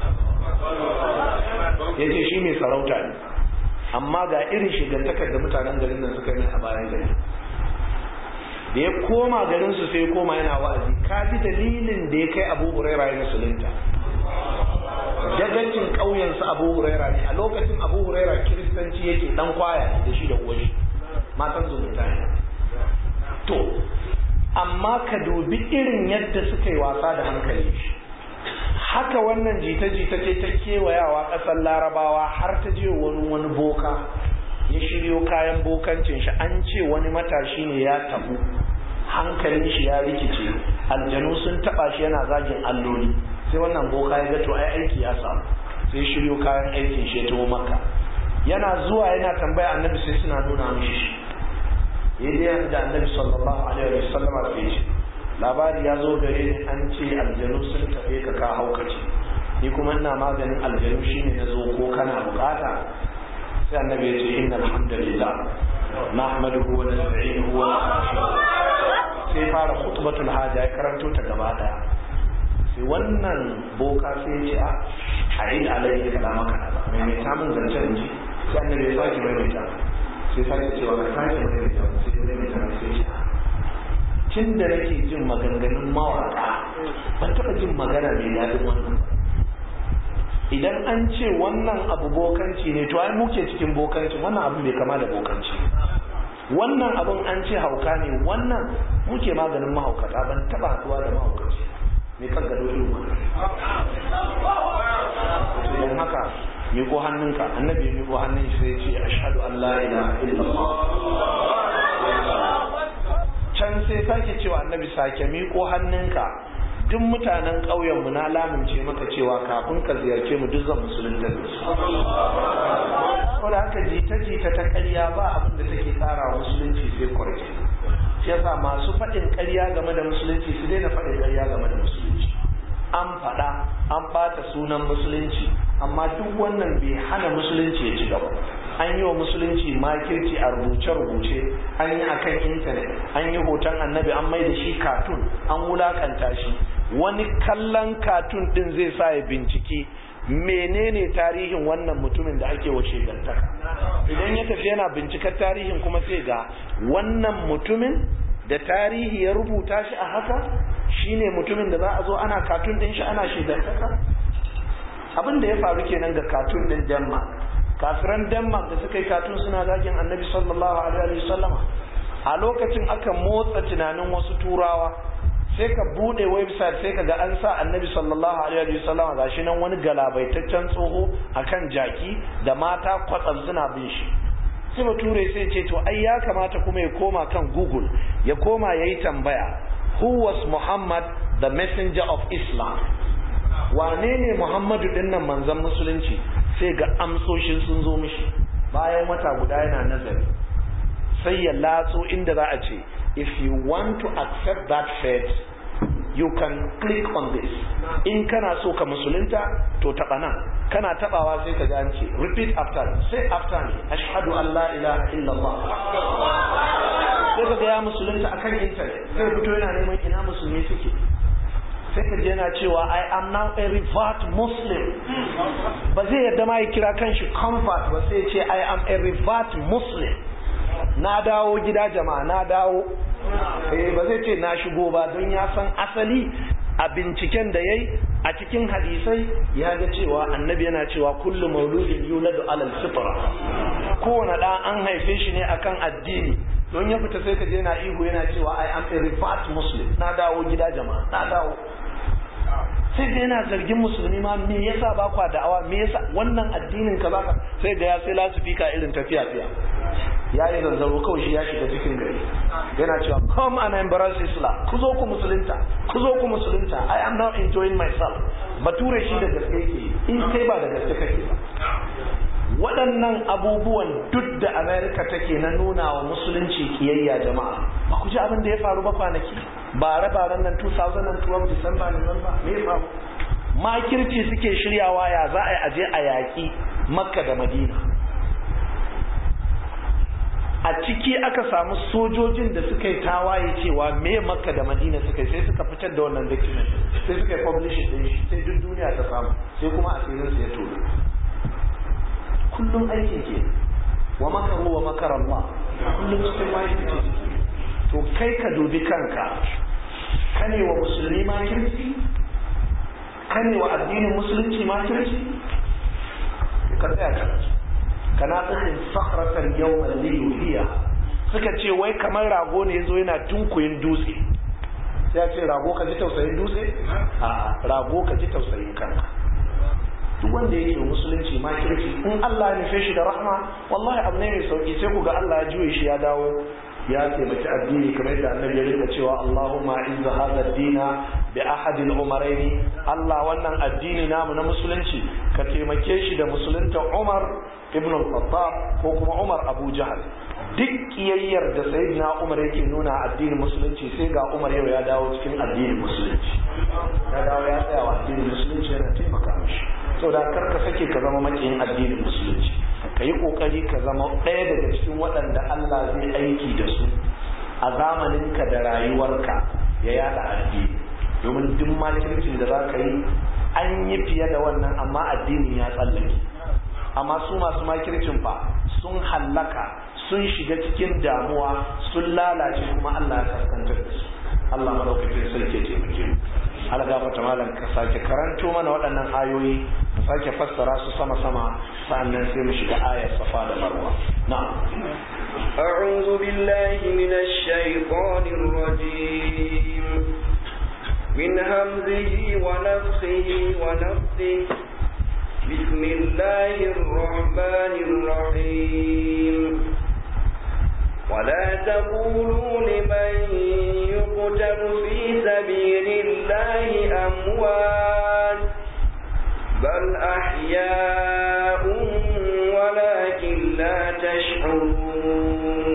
ya ce shi mai sarauta ne amma ga irin shigantakar da mutanen garin nan suka yi a bayan gari da ya koma garinsu sai ya koma yana wa'azi ka ji dalilin da ya kai abu huraira ya musulunta dagacin ƙauyensu abu huraira ne a lokacin abu huraira kiristanci yake dan kwaya ne da shi da uwashi matan zumunta ne to amma ka dubi irin yadda suka yi wasa da hankali haka wannan jita-jita ce ta kewayawa ƙasar larabawa har ta je wani wani boka ya shiryo kayan bokancin shi an ce wani matashi ne ya tabu hankalin shi ya rikice aljanu sun taba shi yana zagin alloli sai wannan boka ya ga to ai aiki ya samu sai shiryo kayan aikin shi ya taho maka yana zuwa yana tambaya annabi sai suna nuna mishi shi yayin da annabi sallallahu alaihi wa sallam sai ce labari ya zo gare ni an ce aljanu sun tafe ka ka haukace ni kuma ina maganin aljanu shine na zo ko kana bukata sai annabi ya ce inna alhamdulillah nahmaduhu wa nasta'inuhu wa nastaghfiruh sai fara khutbatul haja ya karanto ta gaba daya sai wannan boka sai ya ce a a'id alayhi kalamaka mai mai samun zancen ji sai annabi ya sake mai mai sai sake cewa ka sake mai mai sai mai mai sai ya tun da nake jin maganganun mawaka ban taɓa jin magana mai daɗin wannan idan an ce wannan abu bokanci ne to ai muke cikin bokanci wannan abu bai kama da bokanci wannan abun an ce hauka ne wannan muke maganin mahaukata ban taɓa haɗuwa da mahaukaci mai kan gado irin wannan idan haka miƙo hannunka annabi ya miƙo hannun shi sai ce ashhadu an la ilaha illallah can sai sake cewa annabi sake miƙo hannunka duk mutanen ƙauyenmu na lamince maka cewa kafin ka ziyarce mu duk zan musulunta da su saboda haka jita-jita ta ƙarya ba abin da take ƙara wa musulunci sai kwarke shi yasa masu faɗin ƙarya game da musulunci su daina faɗin ƙarya game da musulunci an faɗa an ɓata sunan musulunci amma duk wannan bai hana musulunci ya ci gaba an yi wa musulunci makirci a rubuce-rubuce an yi akan intanet an yi hoton annabi an mai da shi katun an wulakanta shi wani kallon katun din zai sa ya binciki menene tarihin wannan mutumin da ake wa shegantaka idan ya tafi yana bincikar tarihin kuma sai ga wannan mutumin da tarihi ya rubuta shi a haka shine mutumin da za a zo ana katun din shi ana shegantaka abin da ya faru kenan ga katun din denmark kafiran denmark da suka yi katun suna zagin annabi sallallahu alaihi wasallama a lokacin aka motsa tunanin wasu turawa sai ka bude website sai ka ga an sa annabi sallallahu alaihi wasallama gashi nan wani galabaitaccen tsoho akan jaki da mata kwatsam suna bin shi sai bature sai ce to ai ya kamata kuma ya koma kan google ya koma ya yi tambaya who was muhammad the messenger of islam wane ne muhammadu dinnan manzon musulunci sai ga amsoshin sun zo mishi bayan wata guda yana nazari sai ya latso inda za a ce if you want to accept that faith you can click on this in kana so ka musulunta to taba nan kana tabawa sai ka an ce repeat after say after me ashhadu an la ilaha illallah sai ka ga ya musulunta akan internet sai fito yana neman ina musulmi suke sai ka yana cewa I am now a revert Muslim ba zai yadda ma ya kira kanshi convert ba sai ce I am a revert Muslim na dawo gida jama'a na dawo eh ba zai ce na shigo ba don ya san asali a binciken da yayi a cikin hadisai ya ga cewa annabi yana cewa kullu mauludin yuladu alal fitra kowane da an haife shi ne akan addini don ya fita sai ka je yana ihu yana cewa I am a revert Muslim na dawo gida jama'a na dawo sai da yana zargin musulmi ma me yasa ba kwa da'awa me yasa wannan addinin ka baka sai da ya sai lasifika irin tafiya fiya ya yi zanzaro kawai shi ya shiga cikin gari yana cewa come and embrace Islam ku zo ku musulunta ku zo ku musulunta I am now enjoying myself bature shi da gaske yake in kai ba da gaske kake ba waɗannan abubuwan duk da amerika take na nuna wa musulunci kiyayya jama'a ba ku ji abin da ya faru ba kwanaki bare-baren nan 2012 disamba november me ya faru makirci suke shiryawa ya za a yi aje a yaƙi makka da madina a ciki aka samu sojojin da suka yi tawaye cewa me makka da madina suka yi sai suka fitar da wannan document sai suka yi publishing din shi sai duk duniya ta samu sai kuma asirin su ya tono kullum aiki ke wa makaru wa makar Allah kullum cikin makirci to kai ka dubi kanka kane wa musulmi makirci kane wa addinin musulunci makirci ka tsaya ka kana tsakin sakratan yawman liyuhiya suka ce wai kamar rago ne yazo yana tunkuyin dutse sai ya ce rago ka ji tausayin dutse a rago ka ji tausayin kanka duk wanda yake musulunci ma kirki in Allah ya nufe shi da rahma wallahi abu ne mai sauki sai ku ga Allah ya juye shi ya dawo ya taimaki addini kamar yadda annabi ya rika cewa Allahumma izza hadha ad-dina bi ahadil umaraini Allah wannan addini namu na musulunci ka taimake shi da musulunta Umar ibn al-Khattab ko kuma Umar Abu Jahal duk kiyayyar da sayyidina Umar yake nuna addinin musulunci sai ga Umar yau ya dawo cikin addinin musulunci ya dawo ya tsaya wa addinin musulunci yana taimaka mishi saboda kar ka sake ka zama makiyin addinin musulunci ka yi kokari ka zama ɗaya daga cikin waɗanda Allah zai aiki da su a zamaninka da rayuwarka ya yada addini domin duk makircin da za ka yi an yi fiye da wannan amma addinin ya tsallake amma su masu makircin fa sun hallaka sun shiga cikin damuwa sun lalace kuma Allah ya kaskantar da su Allah madaukakin sarki ya taimake mu Allah gafarta malam ka sake karanto mana waɗannan ayoyi ka sake fassara su sama sama sa'annan sai mu shiga ayar safa da marwa na'am أعوذ بالله من الشيطان الرجيم من همزه ونفخه ونفثه بسم الله الرحمن الرحيم ولا تقولوا لمن يقتل في سبيل الله أموات بل أحياء ولكن لا تشعرون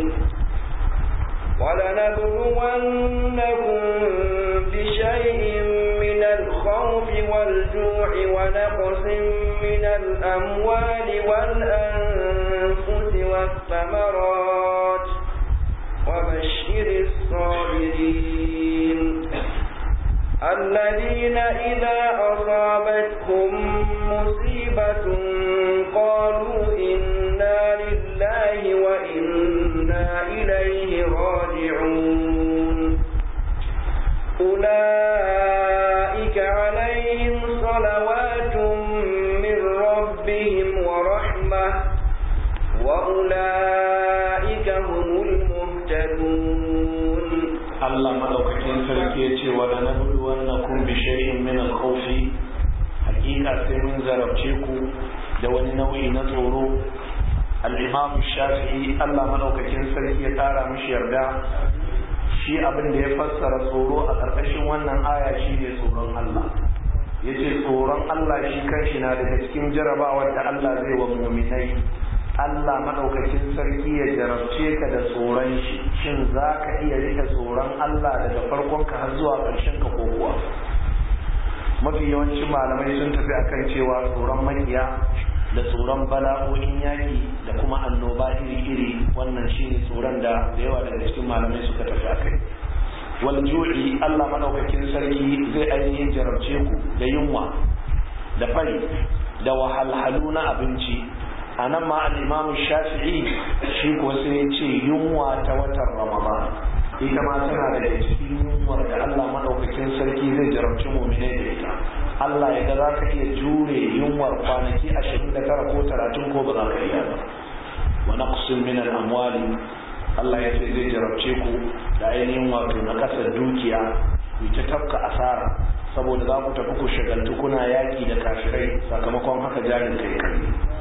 ولنبلونكم بشيء من الخوف والجوع ونقص من الأموال والأنفس والثمرات وبشر الصابرين الذين إذا أصابتهم مصيبة قالوا إنا لله وإنا إليه راجعون أولئك عليهم صلوات من ربهم ورحمة وأولئك هم المهتدون Allah madaukakin sarki ya ce wa la nablu wannakum bi shay'in min al-khawf hakika sai mun zarabce ku da wani nau'i na tsoro al-imam shafi'i Allah madaukakin sarki ya tsara mishi yarda shi abin da ya fassara tsoro a ƙarƙashin wannan aya shine tsoron Allah yace tsoron Allah shi kanshi na daga cikin jarabawar da Allah zai wa mu'minai Allah maɗaukakin sarki ya jarabce ka da tsoron shi shin za ka iya rike tsoron Allah daga farkon ka har zuwa ƙarshen ka ko kuwa mafi yawancin malamai sun tafi akan cewa tsoron makiya da tsoron bala'o'in yaƙi da kuma annoba iri-iri wannan shine tsoron da da yawa daga cikin malamai suka tafi akai wal ju'i Allah maɗaukakin sarki zai ainihin jarabce ku da yunwa da fari da wahalhalu na abinci a nan ma al'imamu shafi'i shi ko sai ya ce yunwa ta watan ramadan ita ma tana da cikin yunwar da allah maɗaukakin sarki zai jarabci mumine da ita allah ya ga za ka iya jure yunwar kwanaki ashirin da tara ko talatin ko ba za ka iya ba wa naqsin min al-amwali allah ya ce zai jarabce ku da ainihin wato na kasar dukiya ku ta tafka asara saboda za ku tafi ku shagaltu kuna yaƙi da kafirai sakamakon haka jarin kai kai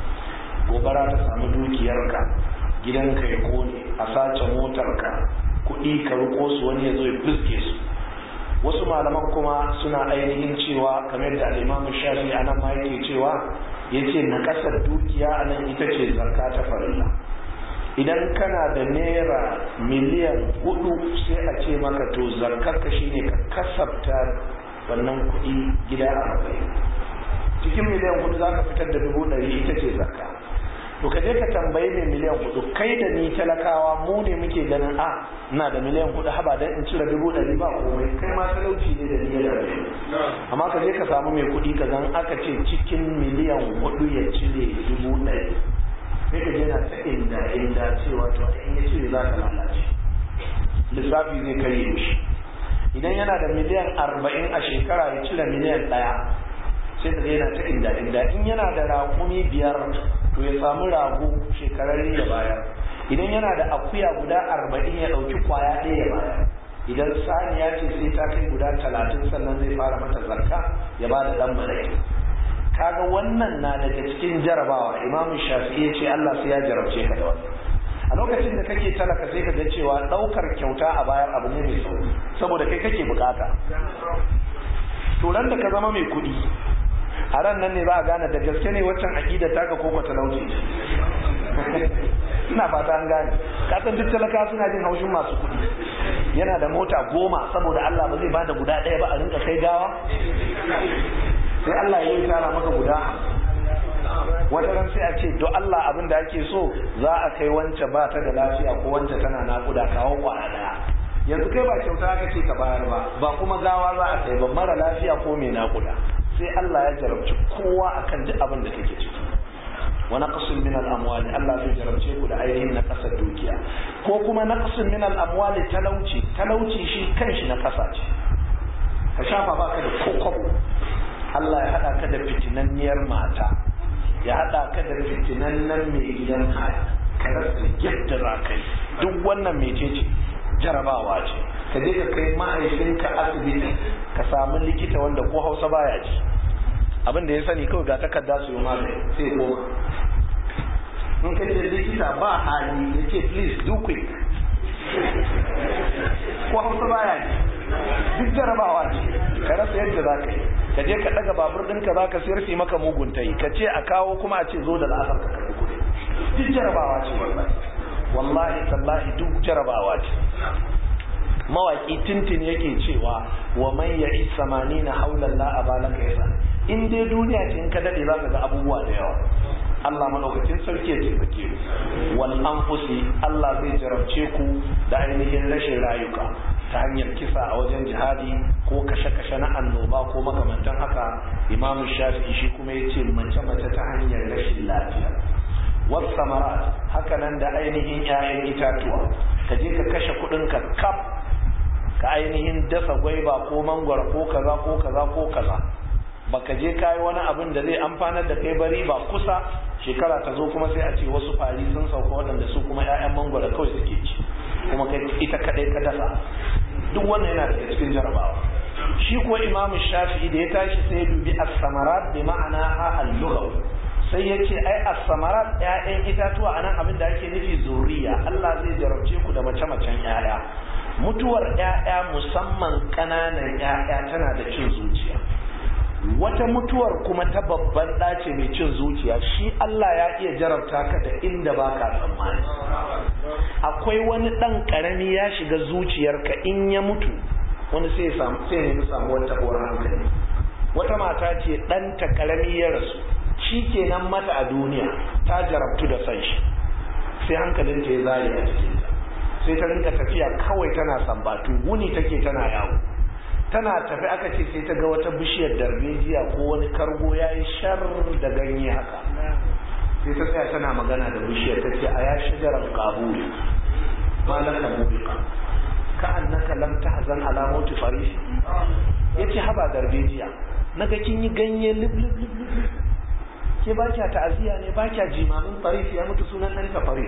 gobara ta samu dukiyarka gidanka ya kone a sace motarka kuɗi ka riko su wani ya zo ya fuske su wasu malaman kuma suna ainihin cewa kamar da al'imamu shafi a nan ma yake cewa ya ce na ƙasar dukiya a nan ita ce zarka ta farilla idan kana da naira miliyan hudu sai a ce maka to zarkarka shine ka kasafta wannan kuɗi gida arba'in cikin miliyan hudu za ka fitar da dubu ɗari ita ce zarka to ka je ka tambayi mai miliyan hudu kai da ni talakawa mu ne muke ganin a ina da miliyan hudu haba dan in cire dubu ɗari ba komai kai ma talauci ne da niyyar da amma ka je ka samu mai kuɗi ka zan aka ce cikin miliyan hudu ya cire dubu ɗari sai ka je na ta inda inda cewa to in ya cire za ka lalace lissafi zai karye mishi idan yana da miliyan arba'in a shekara ya cire miliyan ɗaya sai ka yana ta inda inda in yana da raƙumi biyar to ya samu rago shekararre ya bayar idan yana da akuya guda arba'in ya ɗauki kwaya ɗaya ya bayar idan saniya ce sai ta kai guda talatin sannan zai fara mata zakka ya ba da ɗan malaki kaga wannan na daga cikin jarabawa imamu shafi'i ya ce allah sai ya jarabce ka da wannan a lokacin da kake talaka sai ka ga cewa ɗaukar kyauta a bayar abu ne mai sauki saboda kai kake bukata to ran da ka zama mai kuɗi a ran nan ne za a gane da gaske ne waccan aƙidar taka ko talauci ina fata an gane kasan duk talaka suna jin haushin masu kuɗi yana da mota goma saboda Allah ba zai bada guda ɗaya ba a rinka kai gawa sai Allah ya yi tara maka guda wata ran sai a ce do Allah abin da ake so za a kai wance ba ta da lafiya ko wance tana naƙuda kawo kwana ɗaya yanzu kai ba kyauta aka ce ka bayar ba ba kuma gawa za a kai ba mara lafiya ko mai naƙuda sai Allah ya jarabci kowa akan duk abin da kake ciki wa naqsin min al-amwali Allah zai jarabce ku da ainihin na kasar dukiya ko kuma naqsin min al-amwali talauci talauci shi kanshi na kasa ce ka shafa baka da kokobo Allah ya hada ka da fitinanniyar mata ya hada ka da fitinannan mai gidan haya ka rasa yadda za ka yi duk wannan mecece jarabawa ce ka je ka kai mahaifinka asibiti ka samu likita wanda ko hausa baya ji abin da ya sani kawai ga takarda su yi magani sai koma in ka ce likita ba hali ya ce please do quick ko hausa baya ji duk jarabawa ce ka rasa yadda za ka yi ka je ka daga babur ɗinka za ka sayar fi maka mugun ta yi ka ce a kawo kuma a ce zo da la'asar ka karɓi kuɗi duk jarabawa ce wallahi wallahi tallahi duk jarabawa ce mawaki tintin yake cewa wa man ya'i samanina haula la abalaka yasa in dai duniya ce in ka dade za ka ga abubuwa da yawa Allah madaukakin sarki ya taimake ku wal anfusi Allah zai jarabce ku da ainihin rashin rayuka ta hanyar kisa a wajen jihadi ko kashe-kashe na annoba ko makamantan haka Imam Shafi'i shi kuma yace mace-mace ta hanyar rashin lafiya was samarat haka nan da ainihin 'ya'yan itatuwa ka je ka kashe kuɗin ka kaf ka ainihin dasa gwaiba ko mangwara ko kaza ko kaza ko kaza baka je kayi wani abin da zai amfanar da kai bari ba kusa shekara ta zo kuma sai a ce wasu fari sun sauka waɗanda su kuma 'ya'yan mangwara kawai suke ci kuma kai ita kadai ka dasa duk wannan yana daga cikin jarabawa shi kuwa imamu shafi'i da ya tashi sai ya dubi as-samarat bi ma'ana ha al-lughawi sai ya ce ai as-samarat 'ya'yan itatuwa anan abin da ake nufi zuriya Allah zai jarabce ku da mace-macen 'ya'ya mutuwar 'ya'ya musamman ƙananan 'ya'ya tana da cin zuciya wata mutuwar kuma ta babban ɗace mai cin zuciya shi Allah ya iya jarabta ka da inda ba ka tsammani akwai wani ɗan ƙarami ya shiga zuciyarka in ya mutu wani sai ya nemi samuwar taɓuwar hankali wata mata ce ɗanta ƙarami ya rasu shi kenan mata a duniya ta jarabtu da san shi sai hankalinta ya zare a cikinta sai ta rinka tafiya kawai tana sambatu wuni take tana yawo tana tafi aka ce sai ta ga wata bishiyar darbejiya ko wani kargo ya yi shar da ganye haka sai ta tsaya tana magana da bishiyar ta ce a ya shigarar kabuli ma laka mubika ka annaka lam tahzan ala mauti farishi yace haba darbejiya naga kin yi ganye lib lib lib lib ke ba kya ta'aziya ne ba kya jimamin faris ya mutu sunan ɗan ta faris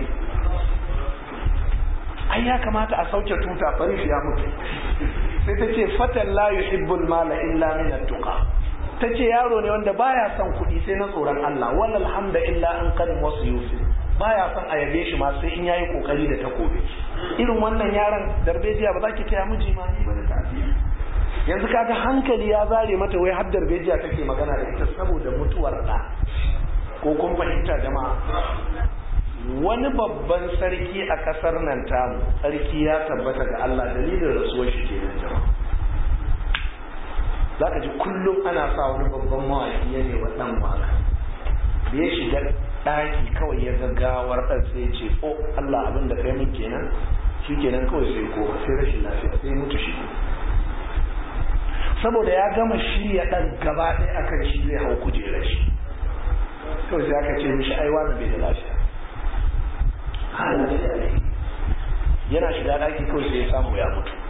ai ya kamata a sauke tuta faris ya mutu sai ta ce fatan la yuhibbul mala illa min at-tuqa ta ce yaro ne wanda baya son kuɗi sai na tsoron Allah wallal hamda illa an kan wasu yusi baya son a yabe shi ma sai in yayi kokari da takobi irin wannan yaron darbejiya ba za ki taya miji ma ni ba da tafiya yanzu kaga hankali ya zare mata wai har darbejiya take magana da ita saboda mutuwar da ko kun fahimta jama'a wani babban sarki a kasar nan tamu sarki ya tabbata ga Allah dalilin rasuwar shi kenan jama'a zaka ji kullum ana sa wani babban mawaki ya ne wa dan waka da ya shiga daki kawai ya gaggawar dan sai ya ce oh Allah abin da kai min kenan shi kenan kawai sai ko sai rashin lafiya sai mutu shi saboda ya gama shirya dan gaba ɗaya akan shi zai hau kujerar shi kawai sai aka ce mishi ai wani bai da lafiya yana shiga daki kawai sai ya samu ya mutu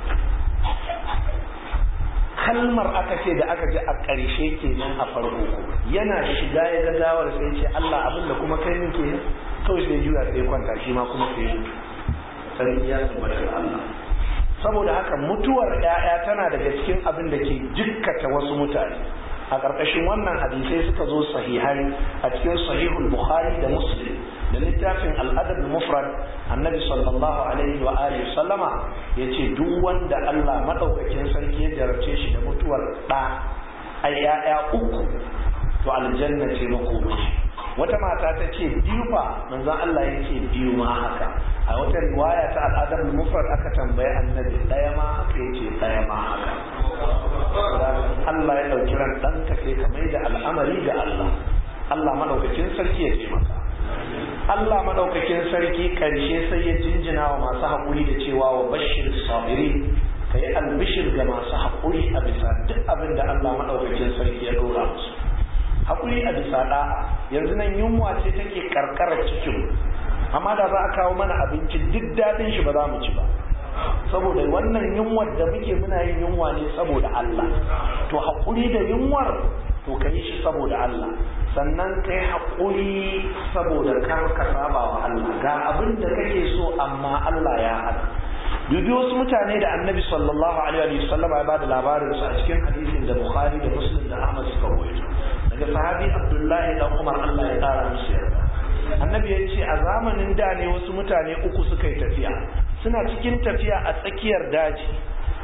kalmar aka ce da aka ji a ƙarshe kenan a farko yana shiga ya ga gawar sai ce Allah abin da kuma kai min kenan kawai sai juya sai kwanta shi ma kuma sai mutu sarki ya tabbata Allah saboda haka mutuwar ƴaƴa tana daga cikin abin da ke jikkata wasu mutane a ƙarƙashin wannan hadisai suka zo sahihai a cikin sahihul bukhari da muslim da littafin al'adab mufrad annabi sallallahu alaihi wa alihi sallama yace duk wanda Allah madaukakin sarki ya jarabce shi da mutuwar ɗa ai ya'ya uku to aljanna ce makomashi wata mata ta ce biyu fa manzon Allah ya ce biyu ma haka a wata riwaya ta al'adar mufrad aka tambaye annabi ɗaya ma haka yace ɗaya ma haka Allah ya ɗauki ran ɗanka sai ka mai da al'amari ga Allah Allah maɗaukakin sarki ya ce maka Allah maɗaukakin sarki ƙarshe sai ya jinjina wa masu haƙuri da cewa wa bashir sabiri ka yi albishir ga masu haƙuri a bisa duk abin da Allah maɗaukakin sarki ya ɗora musu haƙuri a bisa ɗa'a yanzu nan yunwa ce take karkarar cikin amma da za a kawo mana abinci duk daɗin shi ba za mu ci ba saboda wannan yunwar da muke muna yin yunwa ne saboda Allah to haƙuri da yunwar to ka yi shi saboda Allah sannan ka yi haƙuri saboda kar ka saba wa Allah ga abin da kake so amma Allah ya hana dubi wasu mutane da annabi sallallahu alaihi wa sallam ya bada labarin su a cikin hadisin da Bukhari da Muslim da Ahmad suka rawaito daga sahabi Abdullahi dan Umar Allah ya kara musu yarda annabi ya ce a zamanin da ne wasu mutane uku suka yi tafiya suna cikin tafiya a tsakiyar daji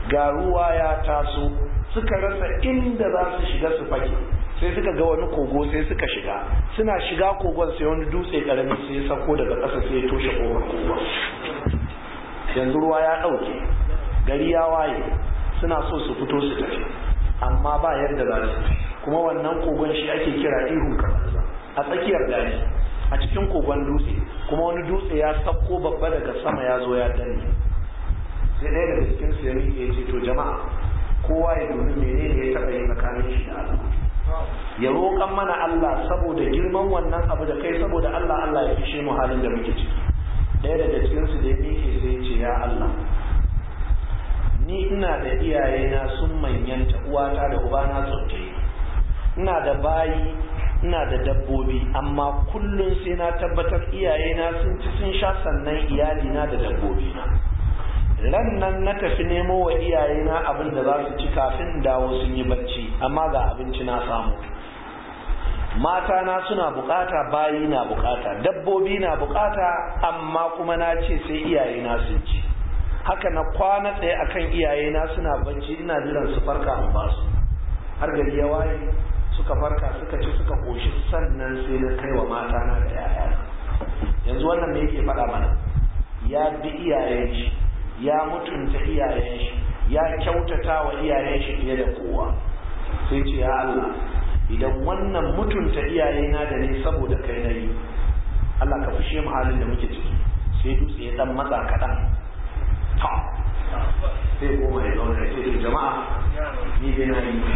ga ruwa ya taso suka rasa inda za su shiga su fake sai suka ga wani kogo sai suka shiga suna shiga kogon sai wani dutse karami sai ya sako daga ƙasa sai ya toshe kofar kogon yanzu ruwa ya ɗauke gari ya waye suna so su fito su tafi amma ba yadda za su kuma wannan kogon shi ake kira ihun kamanza a tsakiyar daji a cikin kogon dutse kuma wani dutse ya sako babba daga sama ya zo ya danne sai ɗaya daga cikin su ya miƙe ya ce to jama'a kowa ya dubi menene ya taɓa yi tsakanin shi da Allah ya roƙan mana Allah saboda girman wannan abu da kai saboda Allah Allah ya fishe mu halin da muke ciki ɗaya daga cikin su da ya miƙe sai ya ce ya Allah ni ina da iyayena sun manyanta uwata da ubana tsoftai ina da bayi ina da dabbobi amma kullum sai na tabbatar iyayena sun ci sun sha sannan iyalina da dabbobina ran nan na tafi nemo wa iyayena abin da za su ci kafin dawo sun yi bacci amma ga abinci na samu mata na suna bukata bayi na bukata dabbobi na bukata amma kuma na ce sai iyayena sun ci haka na kwana tsaye akan iyayena suna bacci ina jiran su farka in ba su har gari ya waye suka farka suka ci suka koshi sannan sai na kai wa mata na da yayana yanzu wannan me yake faɗa mana ya bi iyayen shi ya mutunta iyayen shi ya kyautata wa iyayen shi fiye da kowa sai ce ya Allah idan wannan mutunta iyayena da ne saboda kai na yi Allah ka fushe mu halin da muke ciki sai dutse ya dan matsa kaɗan ta sai goma ya zauna ya ce jama'a ni dai na yi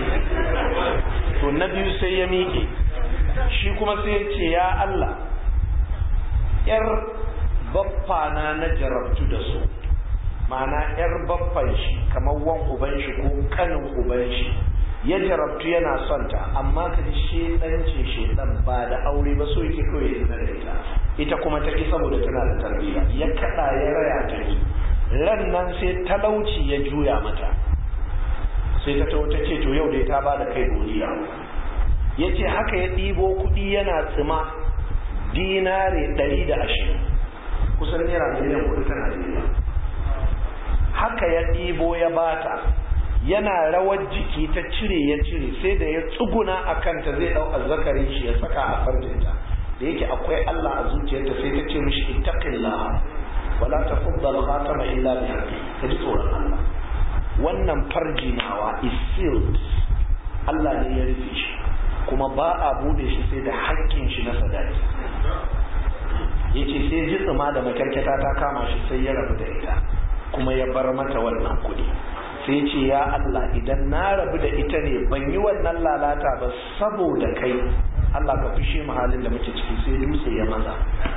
to na biyu sai ya miƙe shi kuma sai ya ce ya Allah yar baffana na jarabtu da su ma'ana yar baffan shi kamar wan uban shi ko kanin uban shi ya jarabtu yana son ta amma ka ji shedan ce shedan ba da aure ba so yake kawai ya da ita ita kuma ta ki saboda tana da tarbiyya ya kada ya raya ta ki ran nan sai talauci ya juya mata sai ta tawo ta ce to yau dai ta ba da kai godiya ya ce haka ya ɗibo kuɗi yana tsima dinare ɗari da ashirin kusan naira miliyan kuɗi ta najeriya haka ya ɗibo ya bata yana rawar jiki ta cire ya cire sai da ya tsuguna a kanta zai ɗau azzakarin shi ya saka a farjinta da yake akwai Allah a zuciyarta sai ta ce mishi ittaqillah wala tafaddal khatama illa bi haqqi ka ji tsoron Allah wannan farji nawa is sealed Allah ne ya rufe shi kuma ba a bude shi sai da haƙƙin shi na sadaki yace sai ji tsima da makarkata ta kama shi sai ya rabu da ita kuma ya bar mata wannan kuɗi sai ce ya Allah idan na rabu da ita ne ban yi wannan lalata ba saboda kai Allah ka fishe mu halin da muke ciki sai dutse ya maza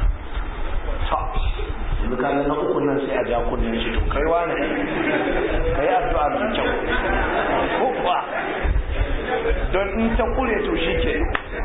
yanzu ka na uku nan sai a ja kunnen shi to kai wani kai addu'a mai kyau ko kuwa don in ta kure to shi ke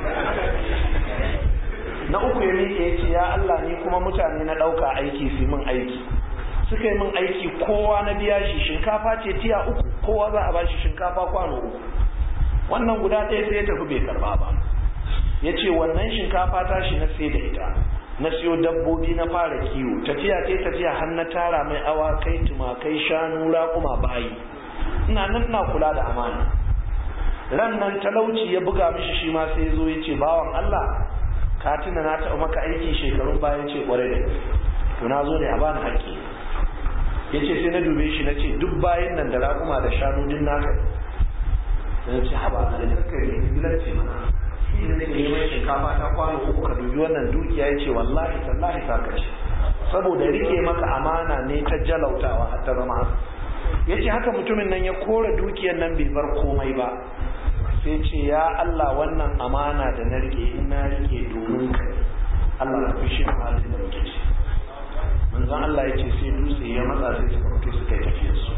na uku ya miƙe ya ce ya Allah ni kuma mutane na ɗauka aiki su min aiki suka yi min aiki kowa na biya shi shinkafa ce tiya uku kowa za a bashi shinkafa kwano uku wannan guda ɗaya sai ya tafi bai karba ba ya ce wannan shinkafa ta shi na sai da ita na siyo dabbobi na fara kiwo tafiya ce tafiya har na tara mai awakai tumakai shanu raƙuma bayi ina nan ina kula da amana ran nan talauci ya buga mishi shi ma sai ya zo ya ce bawan Allah ka tuna na taɓa maka aiki shekarun bayan ce kwarai da to na zo ne a bani haƙƙi ya ce sai na dube shi na ce duk bayan nan da raƙuma da shanu din naka na ce haba a da kakar ne gidan ce mana shi ne ke neman shinkafa ta kwano uku ka dubi wannan dukiya ya ce wallahi tallahi ta kace saboda rike maka amana ne ta jalautawa har ta zama ya ce haka mutumin nan ya kora dukiyar nan bai bar komai ba sai ce ya Allah wannan amana da na rike in na rike domin kai Allah ka fi shi halin da muke ci manzon Allah ya ce sai dutse ya matsa sai suka fito suka yi tafiyar su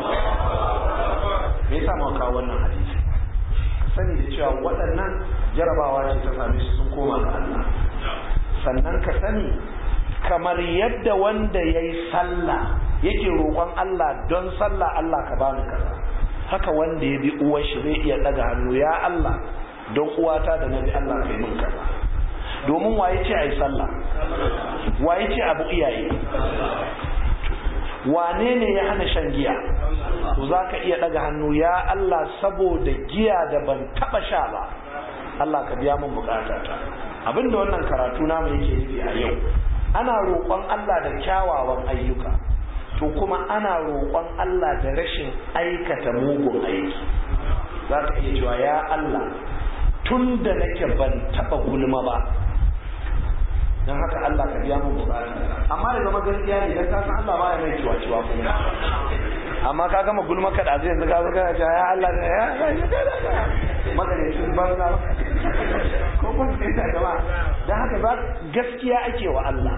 me yasa muka kawo wannan hadisi sani da cewa waɗannan jarabawa ce ta same su sun koma ga Allah sannan ka sani kamar yadda wanda ya yi sallah yake roƙon Allah don sallah Allah ka bani kaza haka wanda ya bi uwar shi zai iya ɗaga hannu ya Allah don uwata da na bi Allah kai min kaza domin waye ce a yi sallah waye ce abu iyaye wane ne ya hana shan giya to za ka iya ɗaga hannu ya Allah saboda giya da ban taɓa sha ba Allah ka biya min bukatata abinda wannan karatu namu yake nufi a yau ana roƙon Allah da kyawawan ayyuka to kuma ana roƙon Allah da rashin aikata mugun aiki za ka iya cewa ya Allah tun da nake ban taɓa gulma ba don haka Allah ka biya mun bukata amma da zama gaskiya ne dan ka san Allah baya mai ciwa ciwa kuma amma ka gama gulma ka da zai yanzu ka zo kana cewa ya Allah da ya magarecin banza ko kun sai ta gaba dan haka za gaskiya ake wa Allah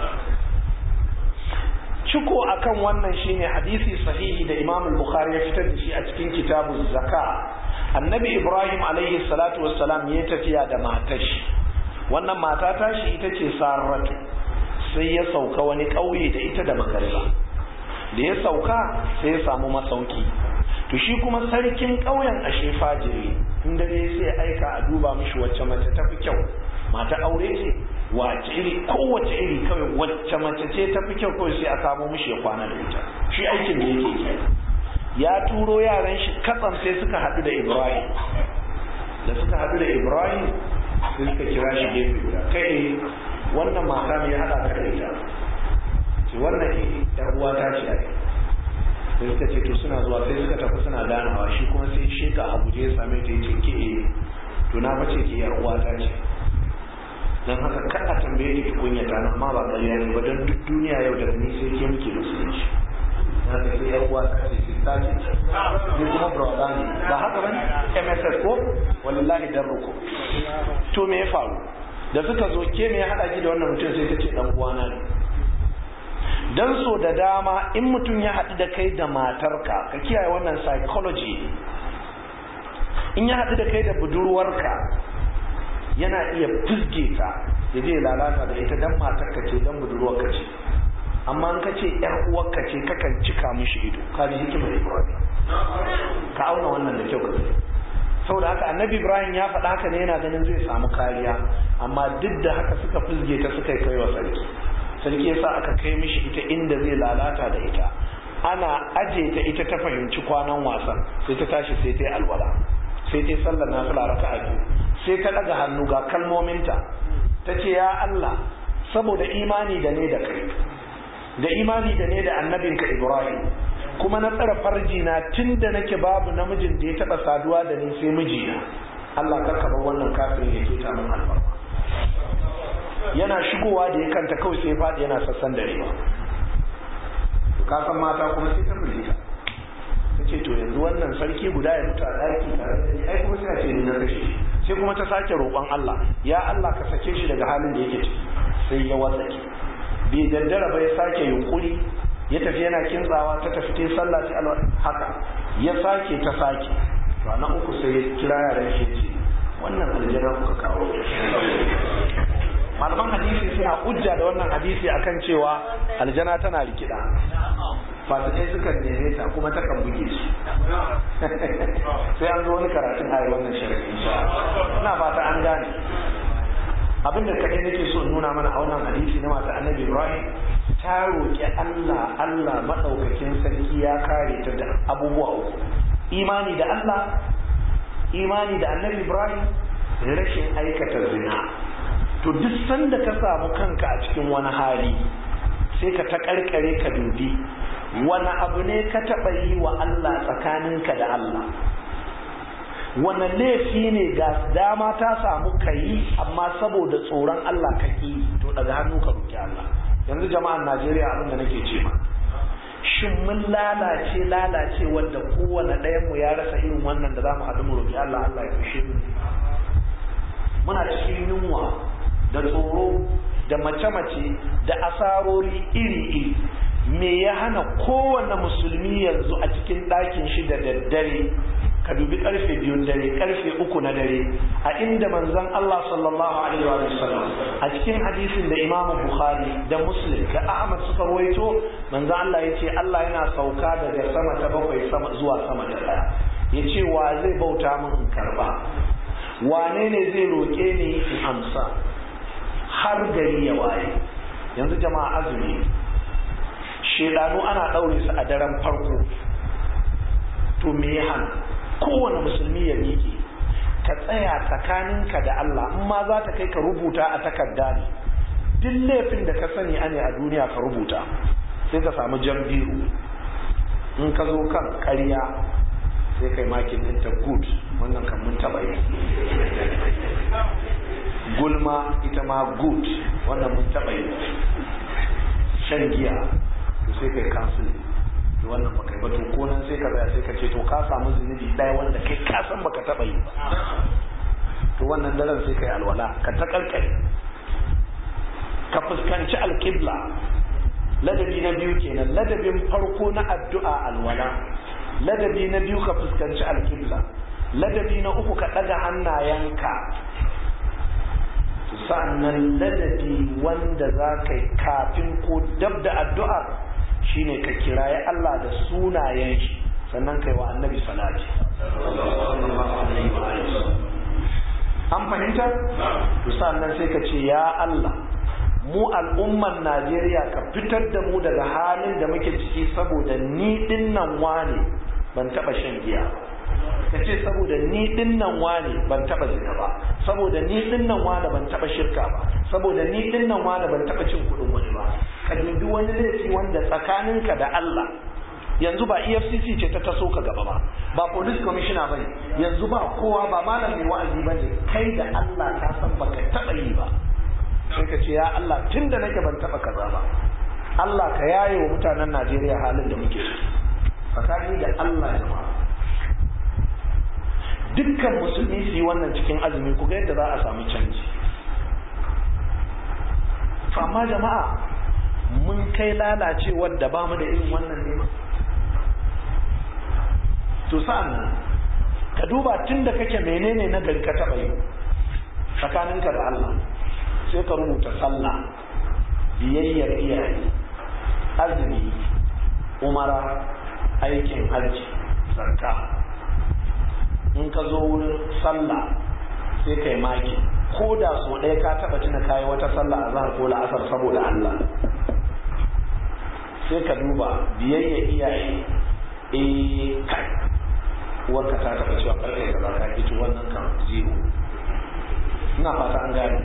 ciko akan wannan shine hadisi sahihi da Imam al-Bukhari ya fitar da shi a cikin kitabuz zaka annabi Ibrahim alaihi salatu wassalam ya tafiya da matar shi wannan mata ta shi ita ce sarratu sai ya sauka wani ƙauye da ita da makariba da ya sauka sai ya samu masauki to shi kuma sarkin ƙauyen ashe fajiri in dare sai aika a duba mishi wacce mace ta fi kyau mata aure ce wace iri kowace iri kawai wacce mace ce ta fi kyau kawai sai a samo mishi ya kwana da ita shi aikin da yake yi ya turo yaran shi katsam sai suka haɗu da ibrahim da suka haɗu da ibrahim sai suka kira shi gefe guda kai wannan mata mai hada ka da ita ce wannan ke yar uwa ta ce ai sai suka ce to suna zuwa sai suka tafi suna ganawa shi kuma sai sheka a guje ya same ta yace ke to na bace ke yar uwa ta ce dan haka kada tambaye ki kunya ta amma ba ƙarya ne ba don duk duniya yau da ni sai ke muke musulunci na ta ke yar uwa ta ce ta ce ni kuma brother ne ba haka bane MSS ko wallahi dan ruku to me ya faru da suka zo ke me ya hada ki da wannan mutum sai ta ce dan uwana ne dan so da dama in mutum ya haɗu da kai da matarka ka kiyaye wannan psychology in ya haɗu da kai da budurwarka yana iya fizge ta ya je lalata da ita dan matarka ce dan budurwarka ce amma in ka ce yar uwarka ce kakan cika mishi ido ka ji hikimar ibrahim ka auna wannan da kyau ka saboda haka annabi ibrahim ya faɗa haka ne yana ganin zai samu kariya amma duk da haka suka fizge ta suka kai wa sarki sarki yasa aka kai mishi ita inda zai lalata da ita ana aje ta ita ta fahimci kwanan wasan sai ta tashi sai ta yi alwala sai ta yi sallar nafila raka'a biyu sai ta daga hannu ga kalmominta ta ce ya Allah saboda imani da ne da kai da imani da ne da annabinka Ibrahim kuma na tsara farji na tun da nake babu namijin da ya taba saduwa da ni sai mijina Allah karka bar wannan kafirin ya keta min albarka yana shigowa da ya kanta kawai sai faɗi yana sassan dare ba ka san mata kuma sai ta firgita ta ce to yanzu wannan sarki guda ya mutu a ɗaki tare da ni ai kuma sai a ce ni na kashe shi sai kuma ta sake roƙon Allah ya Allah ka sake shi daga halin da yake ciki sai ya watsake bai daddara ba ya sake yunkuri ya tafi yana kintsawa ta tafi ta sallah ta alwa haka ya sake ta sake to na uku sai ya kira yaran shi ce wannan aljana kuka kawo malaman hadisi suna hujja da wannan hadisi akan cewa aljana tana rikida fasikai suka neme ta kuma ta kan buge su sai an zo wani karatun a wannan shari'a ina fata an gane abinda kadai nake so in nuna mana a wannan hadisi na mata annabi ibrahim ta roƙi allah allah maɗaukakin sarki ya kare ta da abubuwa uku imani da allah imani da annabi ibrahim rashin aikata zina to duk sanda ka samu kanka a cikin wani hali sai ka ta karkare ka dubi wani abu ne ka taɓa yi wa Allah tsakaninka da Allah wani laifi ne ga dama ta samu ka yi amma saboda tsoron Allah ka ƙi to daga hannu ka roki Allah yanzu jama'an Najeriya abin da nake ce ma shin mun lalace lalace wanda kowane ɗayan mu ya rasa irin wannan da zamu haɗu mu roki Allah Allah ya fushe mu muna cikin yunwa da tsoro da mace-mace da asarori iri-iri me ya hana kowane musulmi yanzu a cikin ɗakin shi da daddare ka dubi karfe biyun dare karfe uku na dare a inda manzon Allah sallallahu alaihi wa sallam a cikin hadisin da Imam Bukhari da Muslim da Ahmad suka rawaito manzon Allah yace Allah yana sauka daga sama ta bakwai sama zuwa sama ta daya yace wa zai bauta min in karba wane ne zai roke ni in amsa har gari ya waye yanzu jama'a azumi shedanu ana daure su a daren farko to me ya hana kowane musulmi ya miƙe ka tsaya tsakaninka da Allah in ma za ta kai ka rubuta a takarda ne duk laifin da ka sani ane a duniya ka rubuta sai ka samu jan biyu in ka zo kan ƙarya sai kai makin ɗinta good wannan kan mun taɓa yi gulma ita ma good wannan mun taɓa yi shan giya to sai kai cancel to wannan baka yi ba to ko nan sai ka tsaya sai ka ce to ka samu zunubi ɗaya wanda kai ka san baka taɓa yi ba to wannan daren sai kai alwala ka ta kalkare ka fuskanci alƙibla ladabi na biyu kenan ladabin farko na addu'a alwala ladabi na biyu ka fuskanci alƙibla ladabi na uku ka ɗaga hannayenka sa'annan ladabi wanda za ka yi kafin ko dab da addu'ar shine ka kiraye Allah da sunayen shi sannan kai wa annabi salati an fahimta to sa'annan sai ka ce ya Allah mu al'umman Najeriya ka fitar da mu daga halin da muke ciki saboda ni dinnan wane ban taba shan giya ka ce saboda ni dinnan wane ban taba zina ba saboda ni dinnan wane ban taba shirka ba saboda ni dinnan wane ban taba cin kudin wani ba ka dubi wani laifi wanda tsakaninka da Allah yanzu ba EFCC ce ta taso ka gaba ba ba police commissioner bane yanzu ba kowa ba malam mai wa'azi bane kai da Allah ka san baka taba yi ba sai ka ce ya Allah tunda nake ban taba kaza ba Allah ka yaye wa mutanen Najeriya halin da muke ciki tsakani da Allah jama'a dukkan musulmi su yi wannan cikin azumi ku ga yadda za a samu canji to amma jama'a mun kai lalacewar da ba mu da irin wannan nema to sa'an nan ka duba tun da kake menene na gari ka taɓa yi tsakaninka da Allah sai ka rubuta sallah biyayyar iyaye azumi umara aikin hajji zakka in ka zo wurin sallah sai kai maki ko da so ɗaya ka taɓa tuna kayi wata sallah a zahar ko la'asar saboda Allah sai ka duba biyayya iyaye eh kai uwarka ta taɓa cewa karfe ka za ka ito wannan kan zero ina fata an gane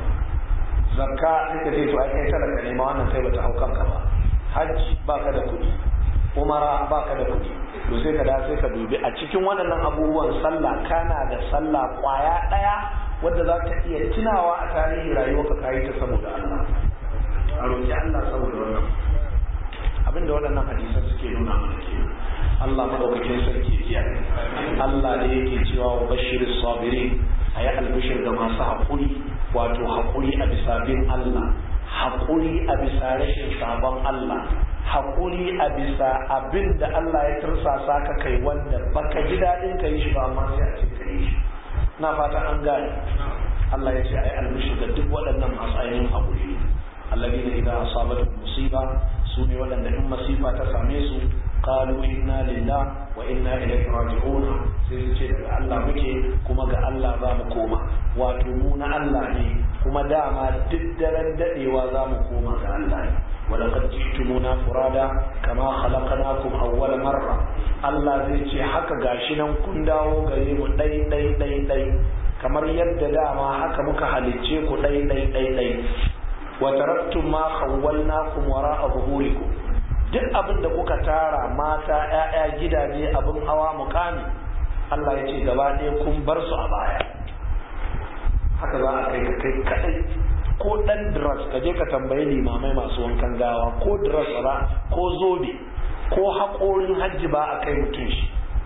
zakka sai ka ce to ai kai talaka ne ma wannan kai bata hau kanka ba hajji baka da kuɗi umara baka da kuɗi to sai ka da sai ka dubi a cikin waɗannan abubuwan sallah kana da sallah kwaya ɗaya wadda za ka iya tunawa a tarihi rayuwa ka kayi ta saboda Allah a roƙi Allah saboda wannan abinda waɗannan hadisan suke nuna mana ke Allah madaukakin sarki ya Allah ne yake cewa wa bashir sabirin ayi albishir ga masu haƙuri wato haƙuri a bisa bin Allah haƙuri a bisa rashin sabon Allah haƙuri a bisa abin da Allah ya tursasa ka kai wanda baka ji daɗin ka yi shi ba amma sai a ce ka yi shi na fata an gane Allah ya ce ai albishi ga duk waɗannan masu ainihin haƙuri alladina idan asabatu musiba su ne waɗanda in masifa ta same su qalu inna lillah wa inna ilaihi raji'un sai su ce daga Allah muke kuma ga Allah za mu koma wato mu na Allah ne kuma dama duk daren dadewa za mu koma ga Allah ne ولقد جئتمونا فرادا كما خلقناكم أول مرة Allah zai ce haka gashi nan kun dawo gare mu ɗai ɗai ɗai ɗai kamar yadda dama haka muka halicce ku ɗai ɗai ɗai ɗai wa taraktum ma khawwalnakum wara'a zuhurikum duk abin da kuka tara mata ƴaƴa gidaje abin hawa mukami Allah ya ce gaba ɗaya kun bar su a baya haka za a kai ka kai kadai ko dan drugs ka je ka tambayi limamai masu wankan gawa ko drugs ba ko zobe ko haƙorin hajji ba a kai mutum shi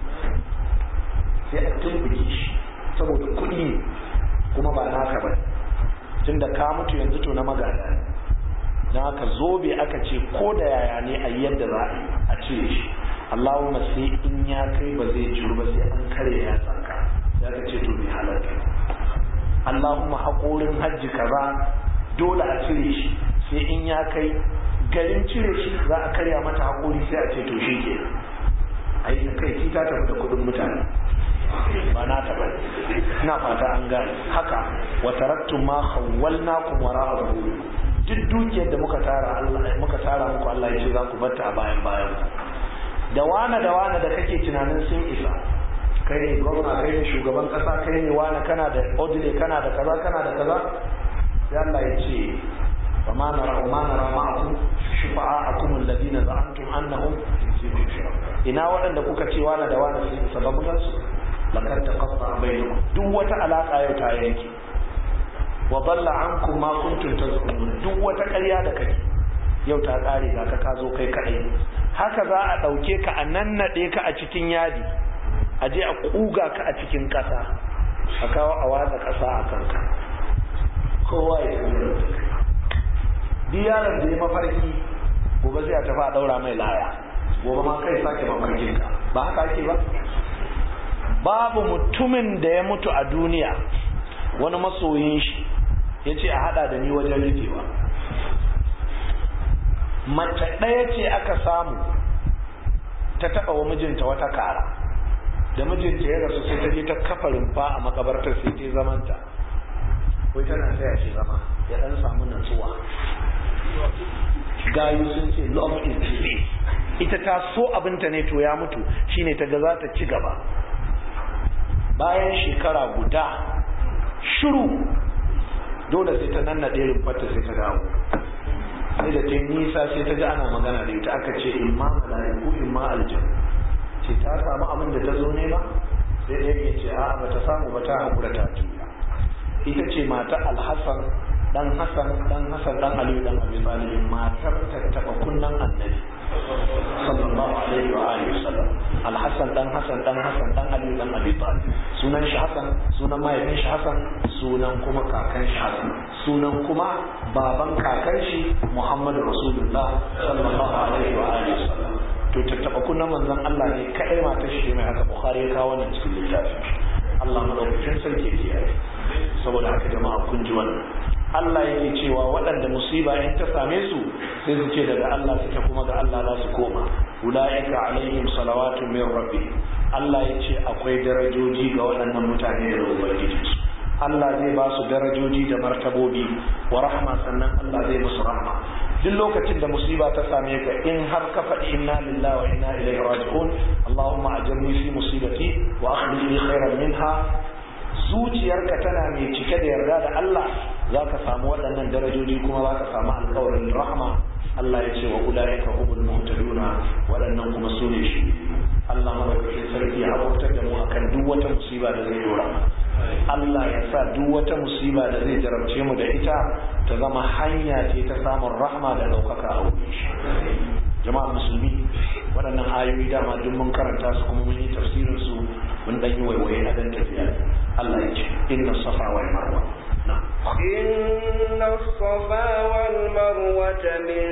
sai a tumbuke shi saboda kuɗi ne kuma ba naka ba tun da ka mutu yanzu to na magana ne na haka zobe aka ce ko da yaya ne a yadda za a yi a cire shi Allahumma sai in ya kai ba zai ciru ba sai an kare ya tsanka ya ka ce to bai halarta Allahumma haƙorin hajji kaza dole a cire shi sai in ya kai garin cire shi za a karya mata haƙori sai a ce to shi ke a yi kai ki ta tafi da kuɗin mutane ba na ta bane ina fata an gane haka wa taraktum ma khawwalnakum wara'a zuhuri duk dukiyar da muka tara Allah muka tara muku Allah ya ce za ku batta a bayan bayan da wane da wane da kake tunanin sun isa kai ne gwamna kai ne shugaban kasa kai ne wane kana da odile kana da kaza kana da kaza sai Allah ya ce wa ma nara wa ma nara ma'akum shufa'akum alladhina za'antum annahum ina waɗanda kuka ce wane da wane sun isa babu su lakar taqatta bainakum duk wata alaka yau ta yanke wa dalla ankum ma kuntum tazkumun duk wata ƙarya da kake yau ta ƙare ga ka ka zo kai kaɗai haka za a ɗauke ka a nannaɗe ka a cikin yadi a je a ƙuga ka a cikin ƙasa a kawo a watsa ƙasa a kanka kowa ya tafi da duk yaron da ya mafarki gobe zai a tafi a ɗaura mai laya gobe ma kai sake mafarkin ka ba haka ake ba babu mutumin da ya mutu a duniya wani masoyin shi ya ce a haɗa da ni wajen rufewa mace ɗaya ce aka samu ta taɓa wa mijinta wata kara da mijinta ya rasu sai ta je ta kafa rumfa a makabartar sai ta zamanta wai tana taya shi zama ya ɗan samu natsuwa gayu sun ce love is disease ita ta so abinta ne to ya mutu shine ta ga za ta ci gaba bayan shekara guda shiru dole sai ta nannaɗe rumfarta sai ta dawo sai da ta nisa sai ta ji ana magana da ita aka ce in ma mala'iku in ma aljan ce ta samu abin da ta zo nema sai ɗaya ya ce a ba ta samu ba ta haƙura ta juya ita ce mata alhassan dan hassan dan hassan dan aliyu dan abi talib matar ta taba kunnan annabi sallallahu alaihi wa alihi wasallam alhassan dan hassan dan hassan dan aliyu dan abi talib sunan shi hassan sunan mahaifin shi hassan sunan kuma kakan shi hassan sunan kuma baban kakan shi muhammadu rasulullah sallallahu alaihi wa alihi wasallam to tattaba kunnan manzon Allah ne kadai matar shi mai haka bukhari ya kawo wannan cikin littafin Allah madaukakin sarki ya kiyaye saboda haka jama'a kun ji wannan Allah yake cewa waɗanda musiba in ta same su sai su ce daga Allah suke kuma ga Allah za su koma ulaika alaihim salawatu min rabbi Allah ya ce akwai darajoji ga waɗannan mutane da ubangiji su Allah zai ba su darajoji da martabobi wa rahma sannan Allah zai musu rahma duk lokacin da musiba ta same ka in har ka faɗi inna lillahi wa inna ilaihi raji'un Allahumma ajirni fi musibati wa akhlif li khairan minha zuciyarka tana mai cike da yarda da Allah za ka samu waɗannan darajoji kuma za ka samu alkawarin rahma Allah ya ce wa ulaika humul muhtaduna waɗannan kuma su ne shi Allah madaukakin sarki ya hakurtar da mu akan duk wata musiba da zai dora Allah ya sa duk wata musiba da zai jarabce mu da ita ta zama hanya ce ta samun rahma da ɗaukaka a wurin shi jama'a musulmi waɗannan ayoyi dama duk mun karanta su kuma mun yi tafsirin su mun dan yi waiwaye a dan tafiya Allah ya ce inna safa wal marwa إن الصفا والمروة من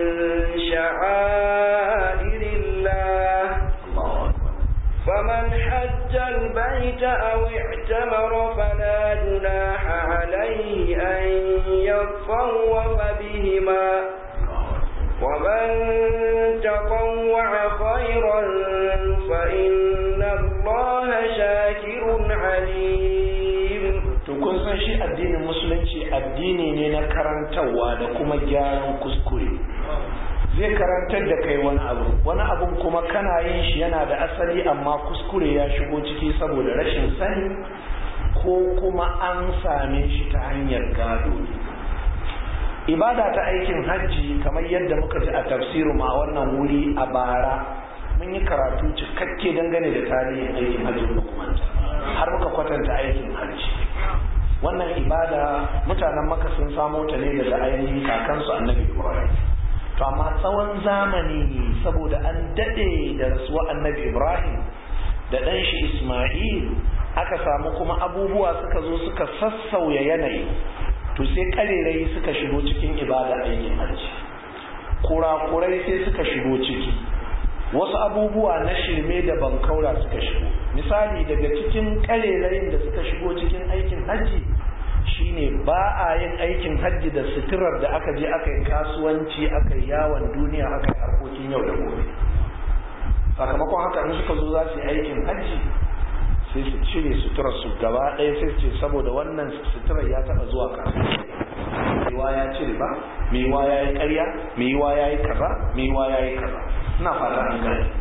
شعائر الله فمن حج البيت أو اعتمر فلا جناح عليه أن يطوف بهما ومن تطوع خيرا فإن الله شاكر عليم to kun san shi addinin musulunci addini ne na karantarwa da kuma gyaran kuskure zai karantar da kai wani abu wani abun kuma kana yin shi yana da asali amma kuskure ya shigo ciki saboda rashin sani ko kuma an same shi ta hanyar gado ibada ta aikin hajji kamar yadda muka ji a tafsirin ma wannan wuri a bara mun yi karatu cikakke dangane da tarihin aikin hajji dokumenta har muka kwatanta aikin hajji wannan ibada mutanen maka sun samo ta ne daga ainihin kakansu annabi ibrahim to amma tsawon zamani saboda an dade da rasuwa annabi ibrahim da ɗan shi isma'il aka samu kuma abubuwa suka zo suka sassauya yanayi to sai karerai suka shigo cikin ibada aikin hajji kurakurai sai suka shigo ciki wasu abubuwa na shirme da bankaura suka shigo misali daga cikin karerayin da suka shigo cikin aikin hajji shine ba a yin aikin hajji da suturar da aka je aka yi kasuwanci aka yi yawon duniya aka yi harkokin yau da gobe sakamakon haka in suka zo za su yi aikin hajji sai su cire suturar su gaba ɗaya sai su ce saboda wannan suturar ya taɓa zuwa kasuwanci maiwa ya cire ba maiwa ya yi ƙarya maiwa ya yi kaza maiwa ya yi kaza ina fata an gane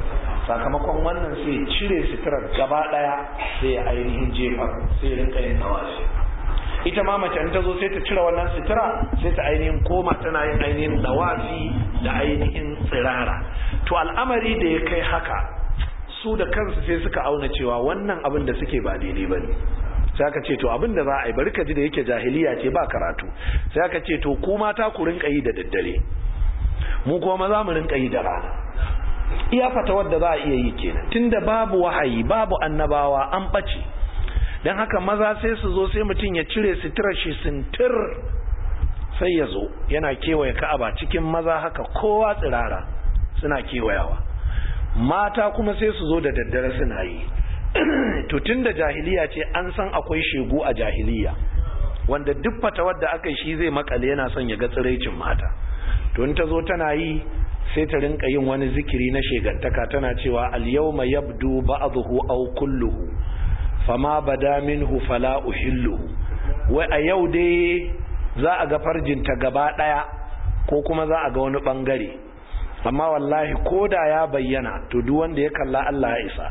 sakamakon wannan sai cire suturar gaba daya sai ainihin jefar sai rinka yin tawafi ita ma mace ta zo sai ta cire wannan sutura sai ta ainihin koma tana yin ainihin tawafi da ainihin tsirara to al'amari da ya kai haka su da kansu sai suka auna cewa wannan abin da suke ba daidai bane sai aka ce to abin da za a yi bari ka ji da yake jahiliya ce ba karatu sai aka ce to ku mata ku rinka yi da daddare mu kuma maza mu rinka yi da rana iya fata wadda za a iya yi kenan tunda babu wahayi babu annabawa an ɓace don haka maza sai su zo sai mutum ya cire suturar shi sintir sai ya zo yana kewaye ka'aba cikin maza haka kowa tsirara suna kewayawa mata kuma sai su zo da daddare suna yi to tun da jahiliya ce an san akwai shegu a jahiliya wanda duk fata wadda aka yi shi zai makale yana son ya ga tsiraicin mata to in ta zo tana yi sai ta rinka yin wani zikiri na shegantaka tana cewa al-yawma yabdu ba'dhu aw kulluhu fama bada minhu fala uhilluhu wai a yau dai za a ga farjinta gaba daya ko kuma za a ga wani bangare amma wallahi koda ya bayyana to duk wanda ya kalla Allah ya isa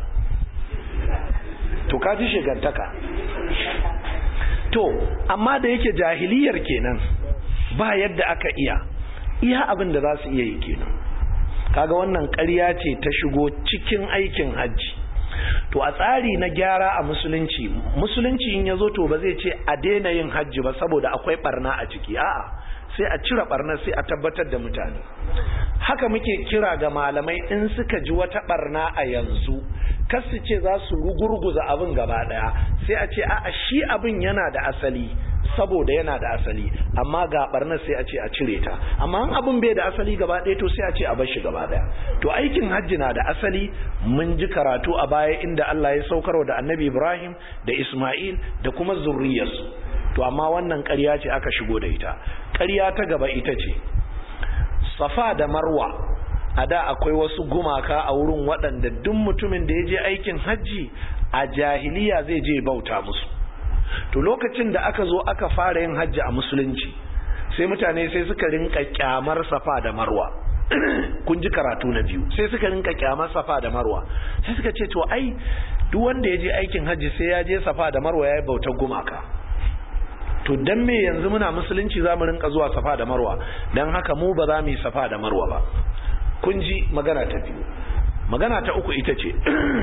to kaji shegantaka to amma da yake jahiliyar kenan ba yadda aka iya iya abin da za su iya yi kenan kaga wannan ƙarya ce ta shigo cikin aikin hajji to a tsari na gyara a musulunci musulunci in ya zo to ba zai ce a daina yin hajji ba saboda akwai barna a ciki a'a sai a cire barna sai a tabbatar da mutane haka muke kira ga malamai in suka ji wata barna a yanzu kar su ce za su rugurguza abin gaba daya sai a ce a'a shi abin yana da asali saboda yana da asali amma ga barnar sai a ce a cire ta amma an abin bai da asali gaba ɗaya to sai a ce a bar shi gaba ɗaya to aikin hajji na da asali mun ji karatu a baya inda Allah ya saukarwa da Annabi Ibrahim da Isma'il da kuma zurriyarsu to amma wannan ƙarya ce aka shigo da ita ƙarya ta gaba ita ce Safa da Marwa a da akwai wasu gumaka a wurin waɗanda duk mutumin da ya je aikin hajji a jahiliya zai je bauta musu to lokacin da aka zo aka fara yin hajji a musulunci sai mutane sai suka rinka kyamar safa da marwa kun ji karatu na biyu sai suka rinka kyamar safa da marwa sai suka ce to ai duk wanda ya je aikin hajji sai ya je safa da marwa ya yi bautar gumaka to dan me yanzu muna musulunci za mu rinka zuwa safa da marwa don haka mu ba za mu yi safa da marwa ba kun ji magana ta biyu magana ta uku ita ce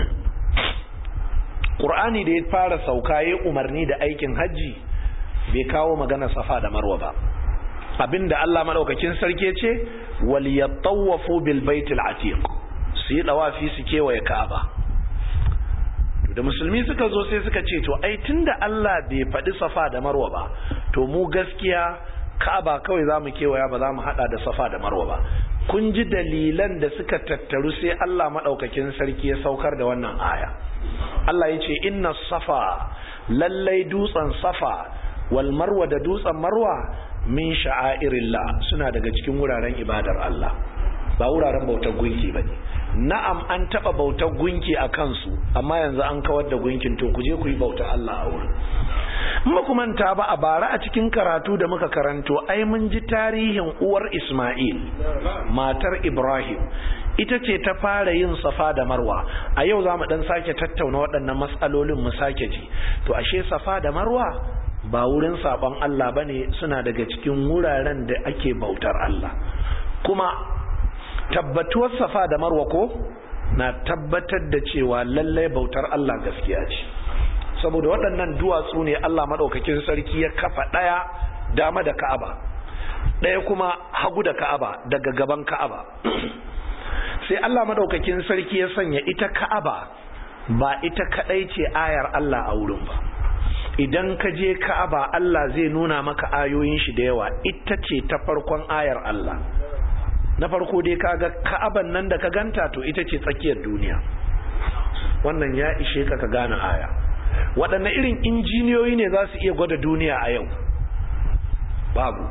Qur'ani da ya fara sauka ya umarni da aikin hajji bai kawo magana safa da marwa ba abinda Allah madaukakin sarki ce wal yatawafu bil baitil atiq su yi dawafi su kewaye Ka'aba to da musulmi suka zo sai suka ce to ai tunda Allah bai faɗi safa da marwa ba to mu gaskiya Ka'aba kawai zamu kewaya ba za mu hada da safa da marwa ba kun ji dalilan da suka tattaru sai Allah madaukakin sarki ya saukar da wannan aya Allah ya ce inna safa lallai dutsen safa wal marwa da dutsen marwa min sha'airillah suna daga cikin wuraren ibadar Allah ba wuraren bautar gunki ba ne na'am an taɓa bautar gunki a kansu amma yanzu an kawar da gunkin to ku je ku yi bautar Allah a wurin in ku manta ba a bara a cikin karatu da muka karanto ai mun ji tarihin uwar Ismail matar Ibrahim ita ce ta fara yin safa da marwa a yau za mu dan sake tattauna waɗannan matsalolin mu sake ji to ashe safa da marwa ba wurin sabon Allah bane suna daga cikin wuraren da ake bautar Allah kuma tabbatuwar safa da marwa ko na tabbatar da cewa lallai bautar Allah gaskiya ce saboda waɗannan duwatsu ne Allah maɗaukakin sarki ya kafa ɗaya dama da Ka'aba ɗaya kuma hagu da Ka'aba daga gaban Ka'aba sai Allah madaukakin sarki ya sanya ita Ka'aba ba ita kadai ce ayar Allah a wurin ba idan ka je Ka'aba Allah zai nuna maka ayoyin shi da yawa ita ce ta farkon ayar Allah na farko dai kaga Ka'aban nan da ka ganta to ita ce tsakiyar duniya wannan ya ishe ka ka gane aya waɗanne irin injiniyoyi ne za su iya gwada duniya a yau babu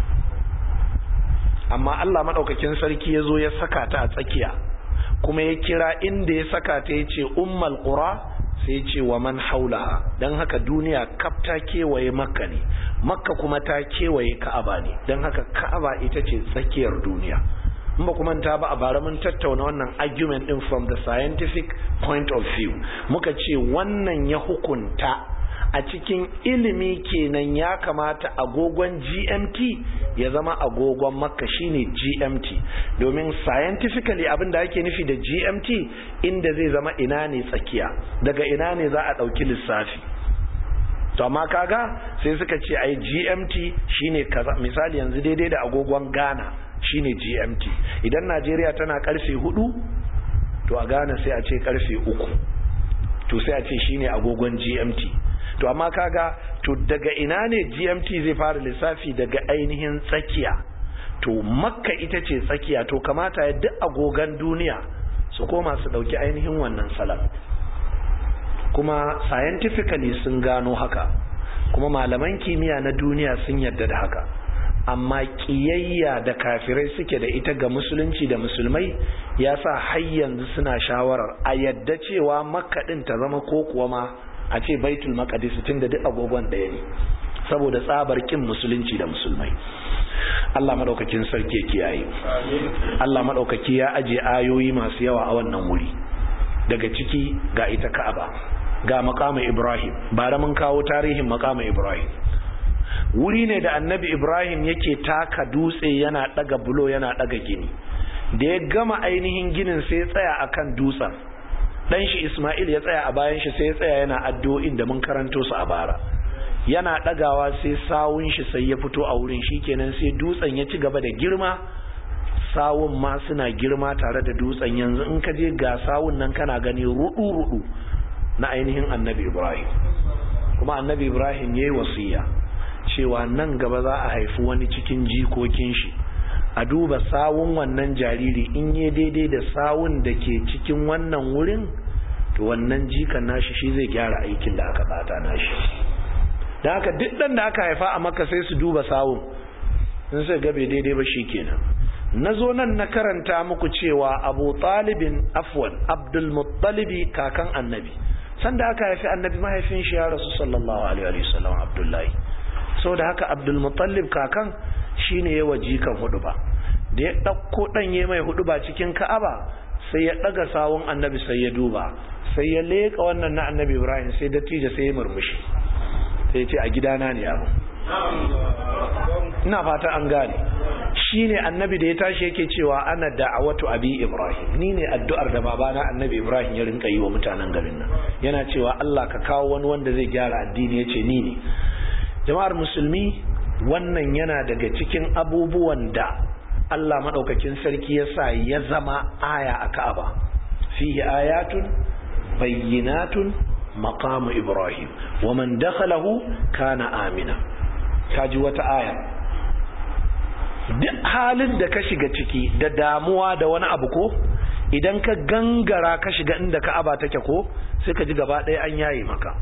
amma Allah maɗaukakin sarki ya zo ya saka ta a tsakiya kuma ya kira inda ya saka ta ya ce ummal qura sai ya ce wa man haulaha don haka duniya kaf ta kewaye makka ne makka kuma ta kewaye ka'aba ne don haka ka'aba ita ce tsakiyar duniya in ba kuma ta ba a bara mun tattauna wannan argument din from the scientific point of view muka ce wannan ya hukunta a cikin ilimi kenan ya kamata agogon GMT ya zama agogon makka shine GMT domin scientifically abin da ake nufi da GMT inda zai zama ina ne tsakiya daga ina ne za a ɗauki lissafi to amma kaga sai suka ce ai GMT shine kaza misali yanzu daidai da agogon Ghana shine GMT idan Najeriya tana karfe hudu to a Ghana sai a ce karfe uku to sai a ce shine agogon GMT to amma kaga to daga ina ne GMT zai fara lissafi daga ainihin tsakiya to makka ita ce tsakiya to kamata ya duk agogan duniya su koma su dauki ainihin wannan salam kuma scientifically sun gano haka kuma malaman kimiyya na duniya sun yarda da haka amma kiyayya da kafirai suke da ita ga musulunci da musulmai ya sa har yanzu suna shawarar a yadda cewa makka din ta zama ko kuwa ma a ce baitul maqdis tunda duk agogon ɗaya ne saboda tsabar kin musulunci da musulmai Allah madaukakin sarki ya kiyaye Allah madaukaki ya aje ayoyi masu yawa a wannan wuri daga ciki ga ita Ka'aba ga makamin Ibrahim bara mun kawo tarihin makamin Ibrahim wuri ne da annabi Ibrahim yake taka dutse yana daga bulo yana daga gini da ya gama ainihin ginin sai ya tsaya akan dutsen dan shi Ismail ya tsaya a bayan shi sai ya tsaya yana addu'o'in da mun karanto su a bara yana dagawa sai sawun shi sai ya fito a wurin shikenan sai dutsen ya ci gaba da girma sawun ma suna girma tare da dutsen yanzu in ka je ga sawun nan kana gani rudu rudu na ainihin annabi Ibrahim kuma annabi Ibrahim yayi wasiya cewa nan gaba za a haifi wani cikin jikokin shi a duba sawun wannan jariri in yi daidai da sawun da ke cikin wannan wurin to wannan jikan nashi shi zai gyara aikin da aka bata nashi da haka duk dan da aka haifa a maka sai su duba sawun in sai gabe daidai ba kenan na zo nan na karanta muku cewa abu talibin afwan abdul muttalibi kakan annabi sanda aka haifi annabi mahaifin shi ya rasu sallallahu alaihi wasallam abdullahi saboda haka abdul muttalib kakan shine yawa jikan hudu ba da ya ɗauko ɗanye mai hudu ba cikin ka'aba sai ya ɗaga sawun annabi sai ya duba sai ya leƙa wannan na annabi ibrahim sai dattijo sai ya murmushi sai ya ce a gidana ne abu ina fata an gane shine annabi da ya tashi yake cewa ana da'awatu abi ibrahim ni ne addu'ar da babana annabi ibrahim ya rinka yi wa mutanen garin nan yana cewa Allah ka kawo wani wanda zai gyara addini yace ni ne jama'ar musulmi wannan yana daga cikin abubuwan da Allah maɗaukakin sarki ya sa ya zama aya a Ka'aba fihi ayatun bayyinatun maqamu Ibrahim wa man dakhalahu kana amina kaji wata aya duk halin da ka shiga ciki da damuwa da wani abu ko idan ka gangara ka shiga inda Ka'aba take ko sai ka ji gaba ɗaya an yaye maka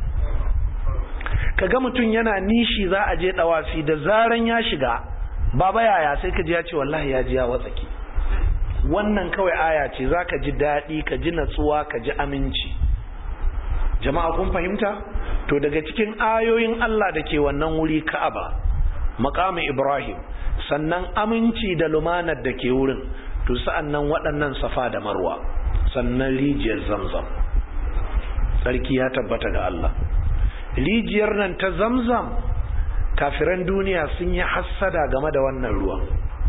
ka ga mutum yana nishi za a je dawafi da zaran ya shiga baba yaya sai ka ji ya ce wallahi ya ji ya watsaki wannan kawai aya ce za ka ji daɗi ka ji natsuwa ka ji aminci jama'a kun fahimta to daga cikin ayoyin Allah da ke wannan wuri ka'aba makamin ibrahim sannan aminci da lumanar da ke wurin to sa'annan waɗannan safa da marwa sannan rijiyar zamzam sarki ya tabbata ga Allah rijiyar nan ta zamzam kafiran duniya sun yi hassada game da wannan ruwan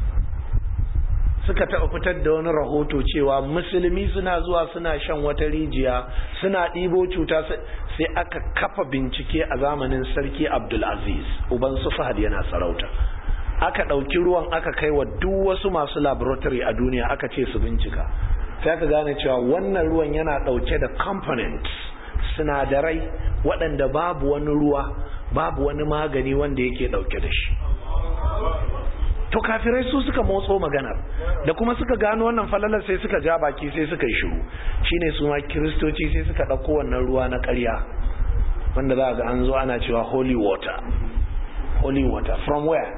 suka taɓa fitar da wani rahoto cewa musulmi suna zuwa suna shan wata rijiya suna ɗibo cuta sai aka kafa bincike a zamanin sarki abdulaziz uban su fahad yana sarauta aka ɗauki ruwan aka kai wa duk wasu masu laboratory a duniya aka ce su bincika sai aka gane cewa wannan ruwan yana ɗauke da components sinadarai waɗanda babu wani ruwa babu wani magani wanda yake ɗauke da shi to kafirai su suka motso maganar da kuma suka gano wannan falalar sai suka ja baki sai suka yi shiru shine su ma kiristoci sai suka ɗauko wannan ruwa na ƙarya wanda za ga an zo ana cewa holy water holy water from where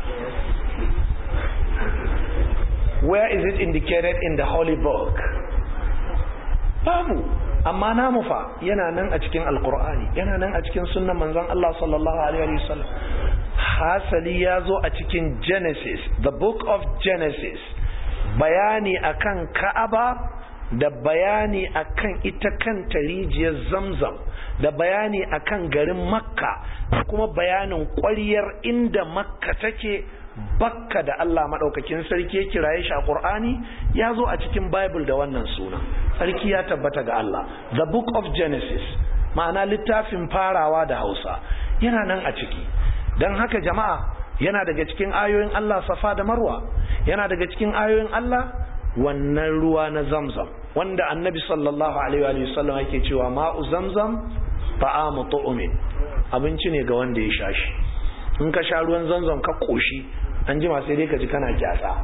where is it indicated in the holy book babu amma namu fa yana nan a cikin alkur'ani yana nan a cikin sunnan manzon Allah sallallahu alaihi wasallam hasali ya zo a cikin genesis the book of genesis bayani akan ka'aba da bayani akan ita kanta rijiyar zamzam da bayani akan garin makka da kuma bayanin ƙwaryar inda makka take bakka da Allah maɗaukakin sarki ya kiraye shi a ƙur'ani ya zo a cikin bible da wannan suna sarki ya tabbata ga Allah the book of genesis ma'ana littafin farawa da hausa yana nan a ciki don haka jama'a yana daga cikin ayoyin Allah safa da marwa yana daga cikin ayoyin Allah wannan ruwa na zamzam wanda annabi sallallahu alaihi wa sallam yake cewa ma'u zamzam ta'amu tu'min abinci ne ga wanda ya sha shi in ka sha ruwan zamzam ka koshi an jima sai dai ka ji kana kyatsa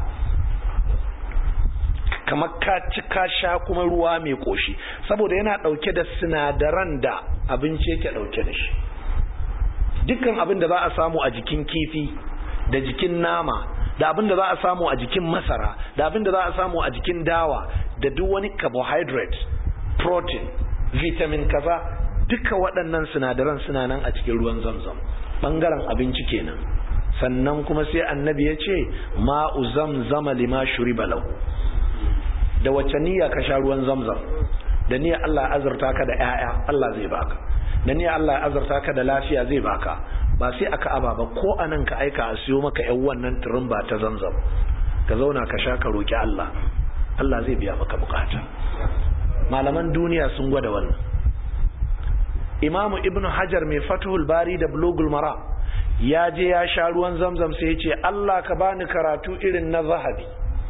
kamar ka ci ka sha kuma ruwa mai koshi saboda yana dauke da sinadaran da abinci yake dauke da shi dukkan abin da za a samu a jikin kifi da jikin nama da abin da za a samu a jikin masara da abin da za a samu a jikin dawa da duk wani carbohydrate protein vitamin kaza duka waɗannan sinadaran suna nan a cikin ruwan zamzam ɓangaren abinci kenan sannan kuma sai annabi ya ce ma'u zamzama lima shuriba lahu da wacce niyya ka sha ruwan zamzam da niyya Allah ya azurta ka da 'ya'ya Allah zai baka da niyya Allah ya azurta ka da lafiya zai baka ba sai aka aba ba ko anan ka aika a siyo maka yan wannan turumba ta zamzam ka zauna ka sha ka roki Allah Allah zai biya maka bukata malaman duniya sun gwada wannan imamu ibn hajar mai fatuhul bari da bulugul mara ya je ya sha ruwan zamzam sai ya ce Allah ka bani karatu irin na zahabi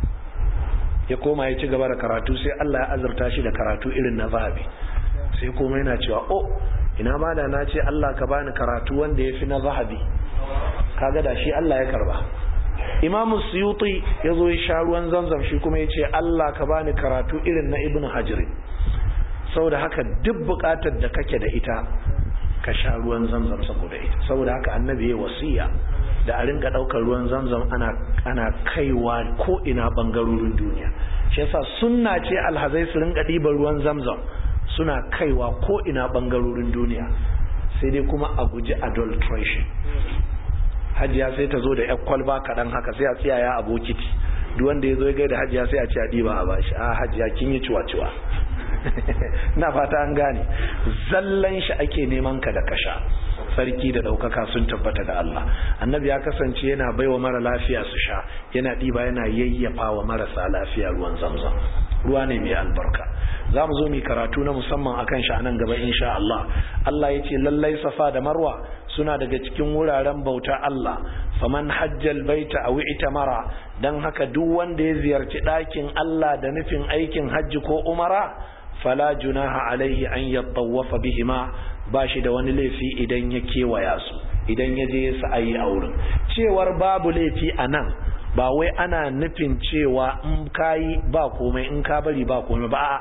ya koma ya ci gaba da karatu sai Allah ya azurta shi da karatu irin na zahabi sai kuma yana cewa oh ina ma da na ce Allah ka bani karatu wanda ya fi na zahabi kaga da shi Allah ya karba imamu suyuti ya zo ya sha ruwan zamzam shi kuma ya ce Allah ka bani karatu irin na ibn hajri saboda haka duk bukatar da kake da ita ka sha ruwan zamzam saboda ita saboda haka annabi ya wasiya da a rinka daukar ruwan zamzam ana ana kaiwa ko ina bangarorin duniya shi yasa sunna ce alhazai su rinka ɗiban ruwan zamzam suna kaiwa ko ina bangarorin duniya sai dai kuma a guji adulteration hajiya sai ta zo da yan kwalba kaɗan haka sai a tsiyaya a bokiti duk wanda ya zo ya gaida hajiya sai a ce a ɗiba a bashi a hajiya kin yi ciwa-ciwa na fata an gane zallan shi ake neman ka da kasha sarki da ɗaukaka sun tabbata ga Allah annabi ya kasance yana baiwa mara lafiya su sha yana ɗiba yana yayyafa wa marasa lafiya ruwan zamzam ruwa ne mai albarka za mu zo mu karatu na musamman akan shi a nan gaba insha Allah Allah ya ce lallai safa da marwa suna daga cikin wuraren bauta Allah faman hajjal baita aw itamara dan haka duk wanda ya ziyarci ɗakin Allah da nufin aikin hajji ko umara fala junaha alaihi an yattawafa bihima ba shi da wani laifi idan ya kewaya su idan ya je ya sa'ayi a wurin cewar babu laifi a nan ba wai ana nufin cewa in kayi ba komai in ka bari ba komai ba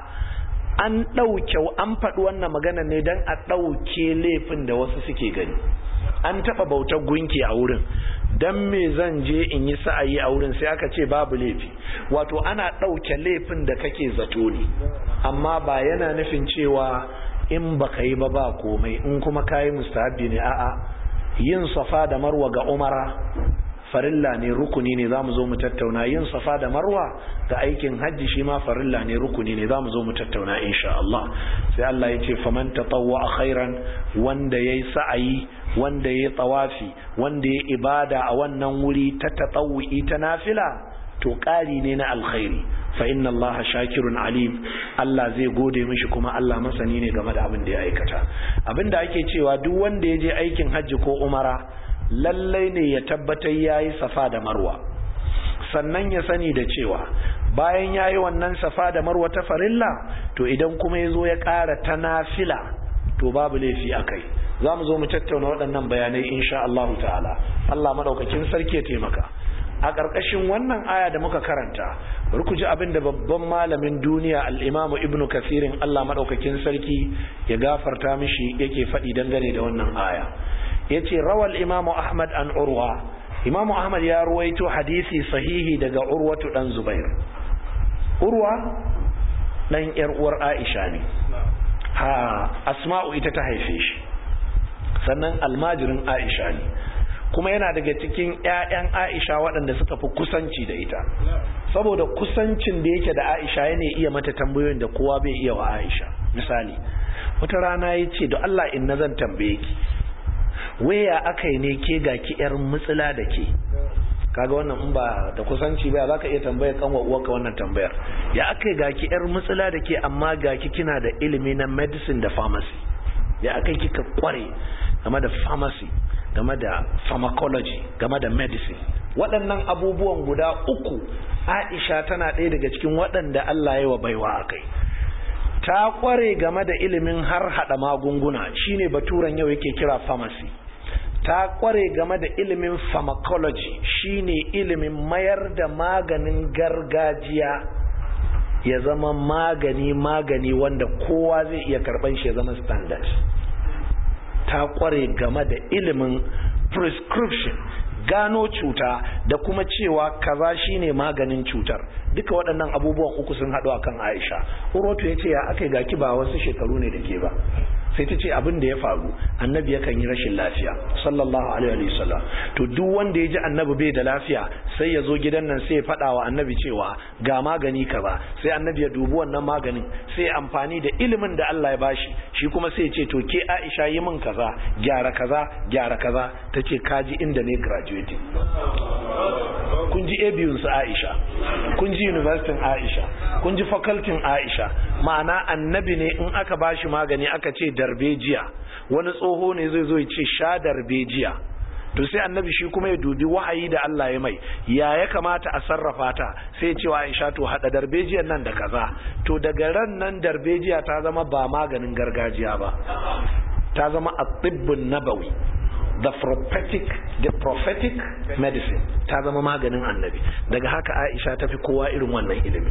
an ɗauke an faɗi wannan magana ne don a ɗauke laifin da wasu suke gani an taɓa bautar gunki a wurin don me zan je in yi sa'ayi a wurin sai aka ce babu laifi wato ana ɗauke laifin da kake zato ne amma ba yana nufin cewa in baka yi ba ba komai in kuma kayi mustahabi ne a'a yin safa da marwa ga umara farilla ne rukuni ne za mu zo mu tattauna yin safa da marwa ga aikin hajji shi ma farilla ne rukuni ne za mu zo mu tattauna insha Allah sai Allah ya ce faman tatawwa khairan wanda yayi sa'ayi wanda yayi tawafi wanda yayi ibada a wannan wuri ta tatawwi ta nafila to ƙari ne na alkhairi fa inna Allah shakirun alim Allah zai gode mishi kuma Allah masani ne game da abin da ya aikata abin da ake cewa duk wanda ya je aikin hajji ko umara lallai ne ya tabbatar ya yi safa da marwa sannan ya sani da cewa bayan ya yi wannan safa da marwa ta farilla to idan kuma ya zo ya ƙara ta nafila to babu laifi a kai za mu zo mu tattauna waɗannan bayanai insha Allah ta'ala Allah maɗaukakin sarki ya taimaka a ƙarƙashin wannan aya da muka karanta bari ku ji abin da babban malamin duniya al'imamu ibnu kasirin Allah maɗaukakin sarki ya gafarta mishi yake faɗi dangane da wannan aya ya ce rawal imamu ahmad an urwa imamu ahmad ya ruwaito hadisi sahihi daga urwatu dan zubair urwa dan yar uwar aisha ne ha asma'u ita ta haife shi sannan almajirin aisha ne kuma yana daga cikin ƴaƴan aisha waɗanda suka fi kusanci da ita saboda kusancin da yake da Aisha yana iya mata tambayoyin da kowa bai iya wa Aisha misali wata rana ya ce da Allah in zan tambaye ki waya aka yi ne ke ga ki yar mutsila da ke kaga wannan in ba da kusanci ba za ka iya tambayar kanwa uwarka wannan tambayar ya aka yi ga ki yar mutsila da ke amma ga ki kina da ilimi na medicine da pharmacy ya aka yi kika kware game da pharmacy game da pharmacology game da medicine waɗannan abubuwan guda uku aisha tana ɗaya daga cikin waɗanda Allah ya wa baiwa a kai ta kware game da ilimin har hada magunguna shine baturan yau yake kira pharmacy ta kware game da ilimin pharmacology shine ilimin mayar da maganin gargajiya ya zama magani magani wanda kowa zai iya karban shi ya zama standard ta kware game da ilimin prescription gano cuta da kuma cewa kaza shine maganin cutar duka waɗannan abubuwan uku sun haɗu akan Aisha Urotu ya ce ya aka gaki ba wasu shekaru ne da ke ba sai ta ce abin da ya faru annabi yakan yi rashin lafiya sallallahu alaihi wa sallam to duk wanda ya ji annabi bai da lafiya sai ya zo gidan nan sai ya faɗa wa annabi cewa ga magani kaza sai annabi ya dubi wannan maganin sai amfani da ilimin da Allah ya bashi shi kuma sai ya ce to ke Aisha yi min kaza gyara kaza gyara kaza ta ce kaji inda ne graduating kun ji abiyun su Aisha kun ji university Aisha kun ji faculty Aisha ma'ana annabi ne in aka bashi magani aka ce darbejiya wani tsoho ne zai zo ya ce sha darbejiya to sai annabi shi kuma ya dubi wahayi da Allah ya mai ya ya kamata a sarrafa ta sai ce wa Aisha to hada darbejiyar nan da kaza to daga ran nan darbejiya ta zama ba maganin gargajiya ba ta zama at-tibbun nabawi the prophetic the prophetic medicine ta zama maganin annabi daga haka Aisha ta fi kowa irin wannan ilimin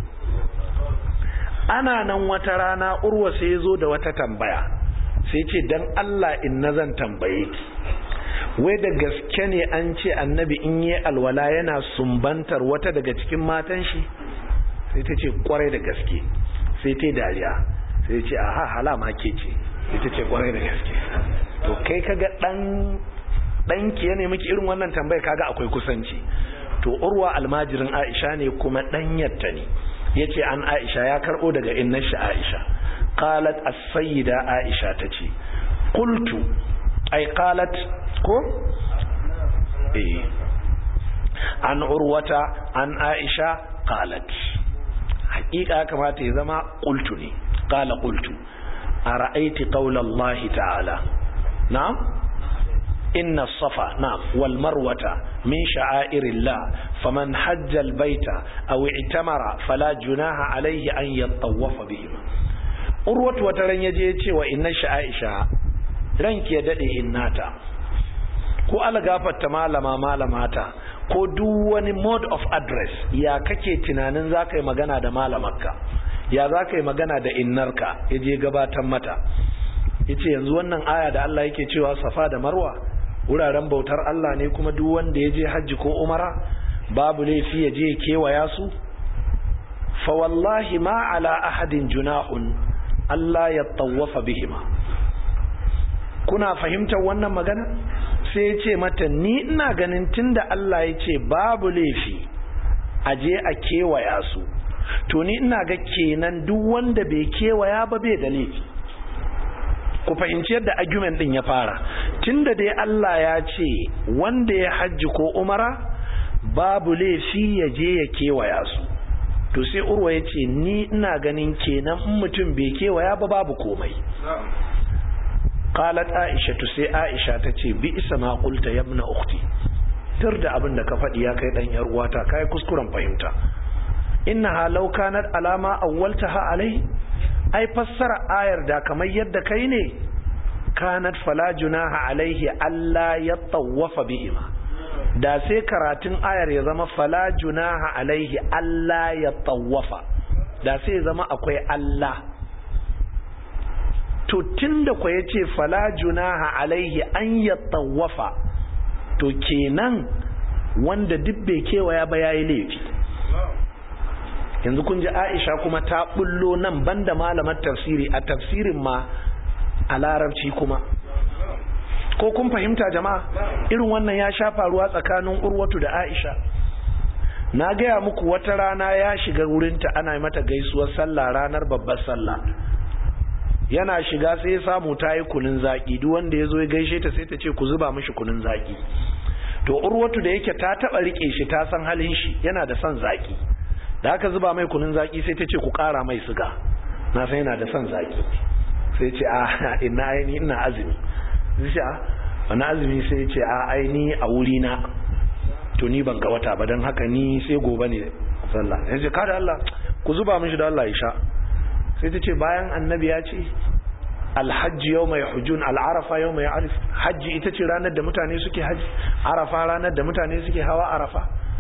ana nan wata rana urwa sai ya zo da wata tambaya sai ce dan Allah in na zan tambaye ki wai da gaske ne an ce annabi in yi alwala yana sumbantar wata daga cikin matan shi sai ta ce kwarai da gaske sai ta dariya sai ce aha hala ma ke ce sai ta ce kwarai da gaske to kai kaga dan danki ya nemi ki irin wannan tambaya kaga akwai kusanci to urwa almajirin Aisha ne kuma danyarta ne yace an Aisha ya karbo daga innar shi Aisha qalat as-sayyida Aisha tace qultu ay qalat ko eh an urwata an Aisha qalat hakika kamata ya zama qultu ne qala qultu ara'aiti qawla Allah ta'ala na'am إن الصفا نعم والمروة من شعائر الله فمن حج البيت أو اعتمر فلا جناح عليه أن يطوف بهما urwatu wata ran yaje ya ce wa inna sha'aisha ranki ya dade innata ko algafarta malama malamata ko duk wani mode of address ya kake tunanin za ka yi magana da malamarka ya za ka yi magana da innarka ya je gabatar mata ya ce yanzu wannan aya da Allah yake cewa safa da marwa wuraren bautar Allah ne kuma duk wanda ya je hajji ko umara babu laifi ya je kewaya su fa wallahi ma ala ahadin junahun Allah ya tawafa bihima kuna fahimtar wannan magana sai ya ce mata ni ina ganin tunda Allah ya ce babu laifi a je a kewaya su to ni ina ga kenan duk wanda bai kewaya ba bai da laifi ku fahimci yadda argument din ya fara tunda dai Allah ya ce wanda ya hajji ko umara babu laifi ya je ya kewaya su to sai urwa ya ce ni ina ganin kenan in mutum bai kewaya ba babu komai qalat aisha to sai aisha ta ce bi isa ma qulta ya ibn ukhti tur da abin da ka faɗi ya kai dan yar uwata kai kuskuren fahimta innaha law kanat alama awwaltaha alai ai fassara ayar da kamar yadda kai ne kanat fala junaha alaihi alla ya tawafa bihima da sai karatun ayar ya zama fala junaha alaihi alla ya tawafa da sai zama akwai Allah to tunda ku yace fala junaha alaihi an ya tawafa to kenan wanda duk bai kewaya ba yayi laifi yanzu kun ji Aisha kuma ta bullo nan banda malamar tafsiri a tafsirin ma a larabci kuma ko kun fahimta jama'a irin wannan ya sha faruwa tsakanin urwatu da Aisha na gaya muku wata rana ya shiga wurinta ana mata gaisuwar sallah ranar babbar sallah yana shiga sai ya samu ta yi kunun zaƙi duk wanda ya zo ya gaishe ta sai ta ce ku zuba mishi kunun zaƙi to urwatu da yake ta taɓa riƙe shi ta san halin shi yana da son zaƙi da aka zuba mai kunun zaƙi sai ta ce ku ƙara mai siga na san yana da son zaƙi sai ce a ina aini ina azumi sai ce a wani azumi sai ce a aini a wuri na to ni ban ga wata ba don haka ni sai gobe ne sallah ya ce kada Allah ku zuba mishi da Allah ya sha sai ta ce bayan annabi ya ce alhajji yau mai hujjun al'arafa yau mai arif hajji ita ce ranar da mutane suke hajji arafa ranar da mutane suke hawa arafa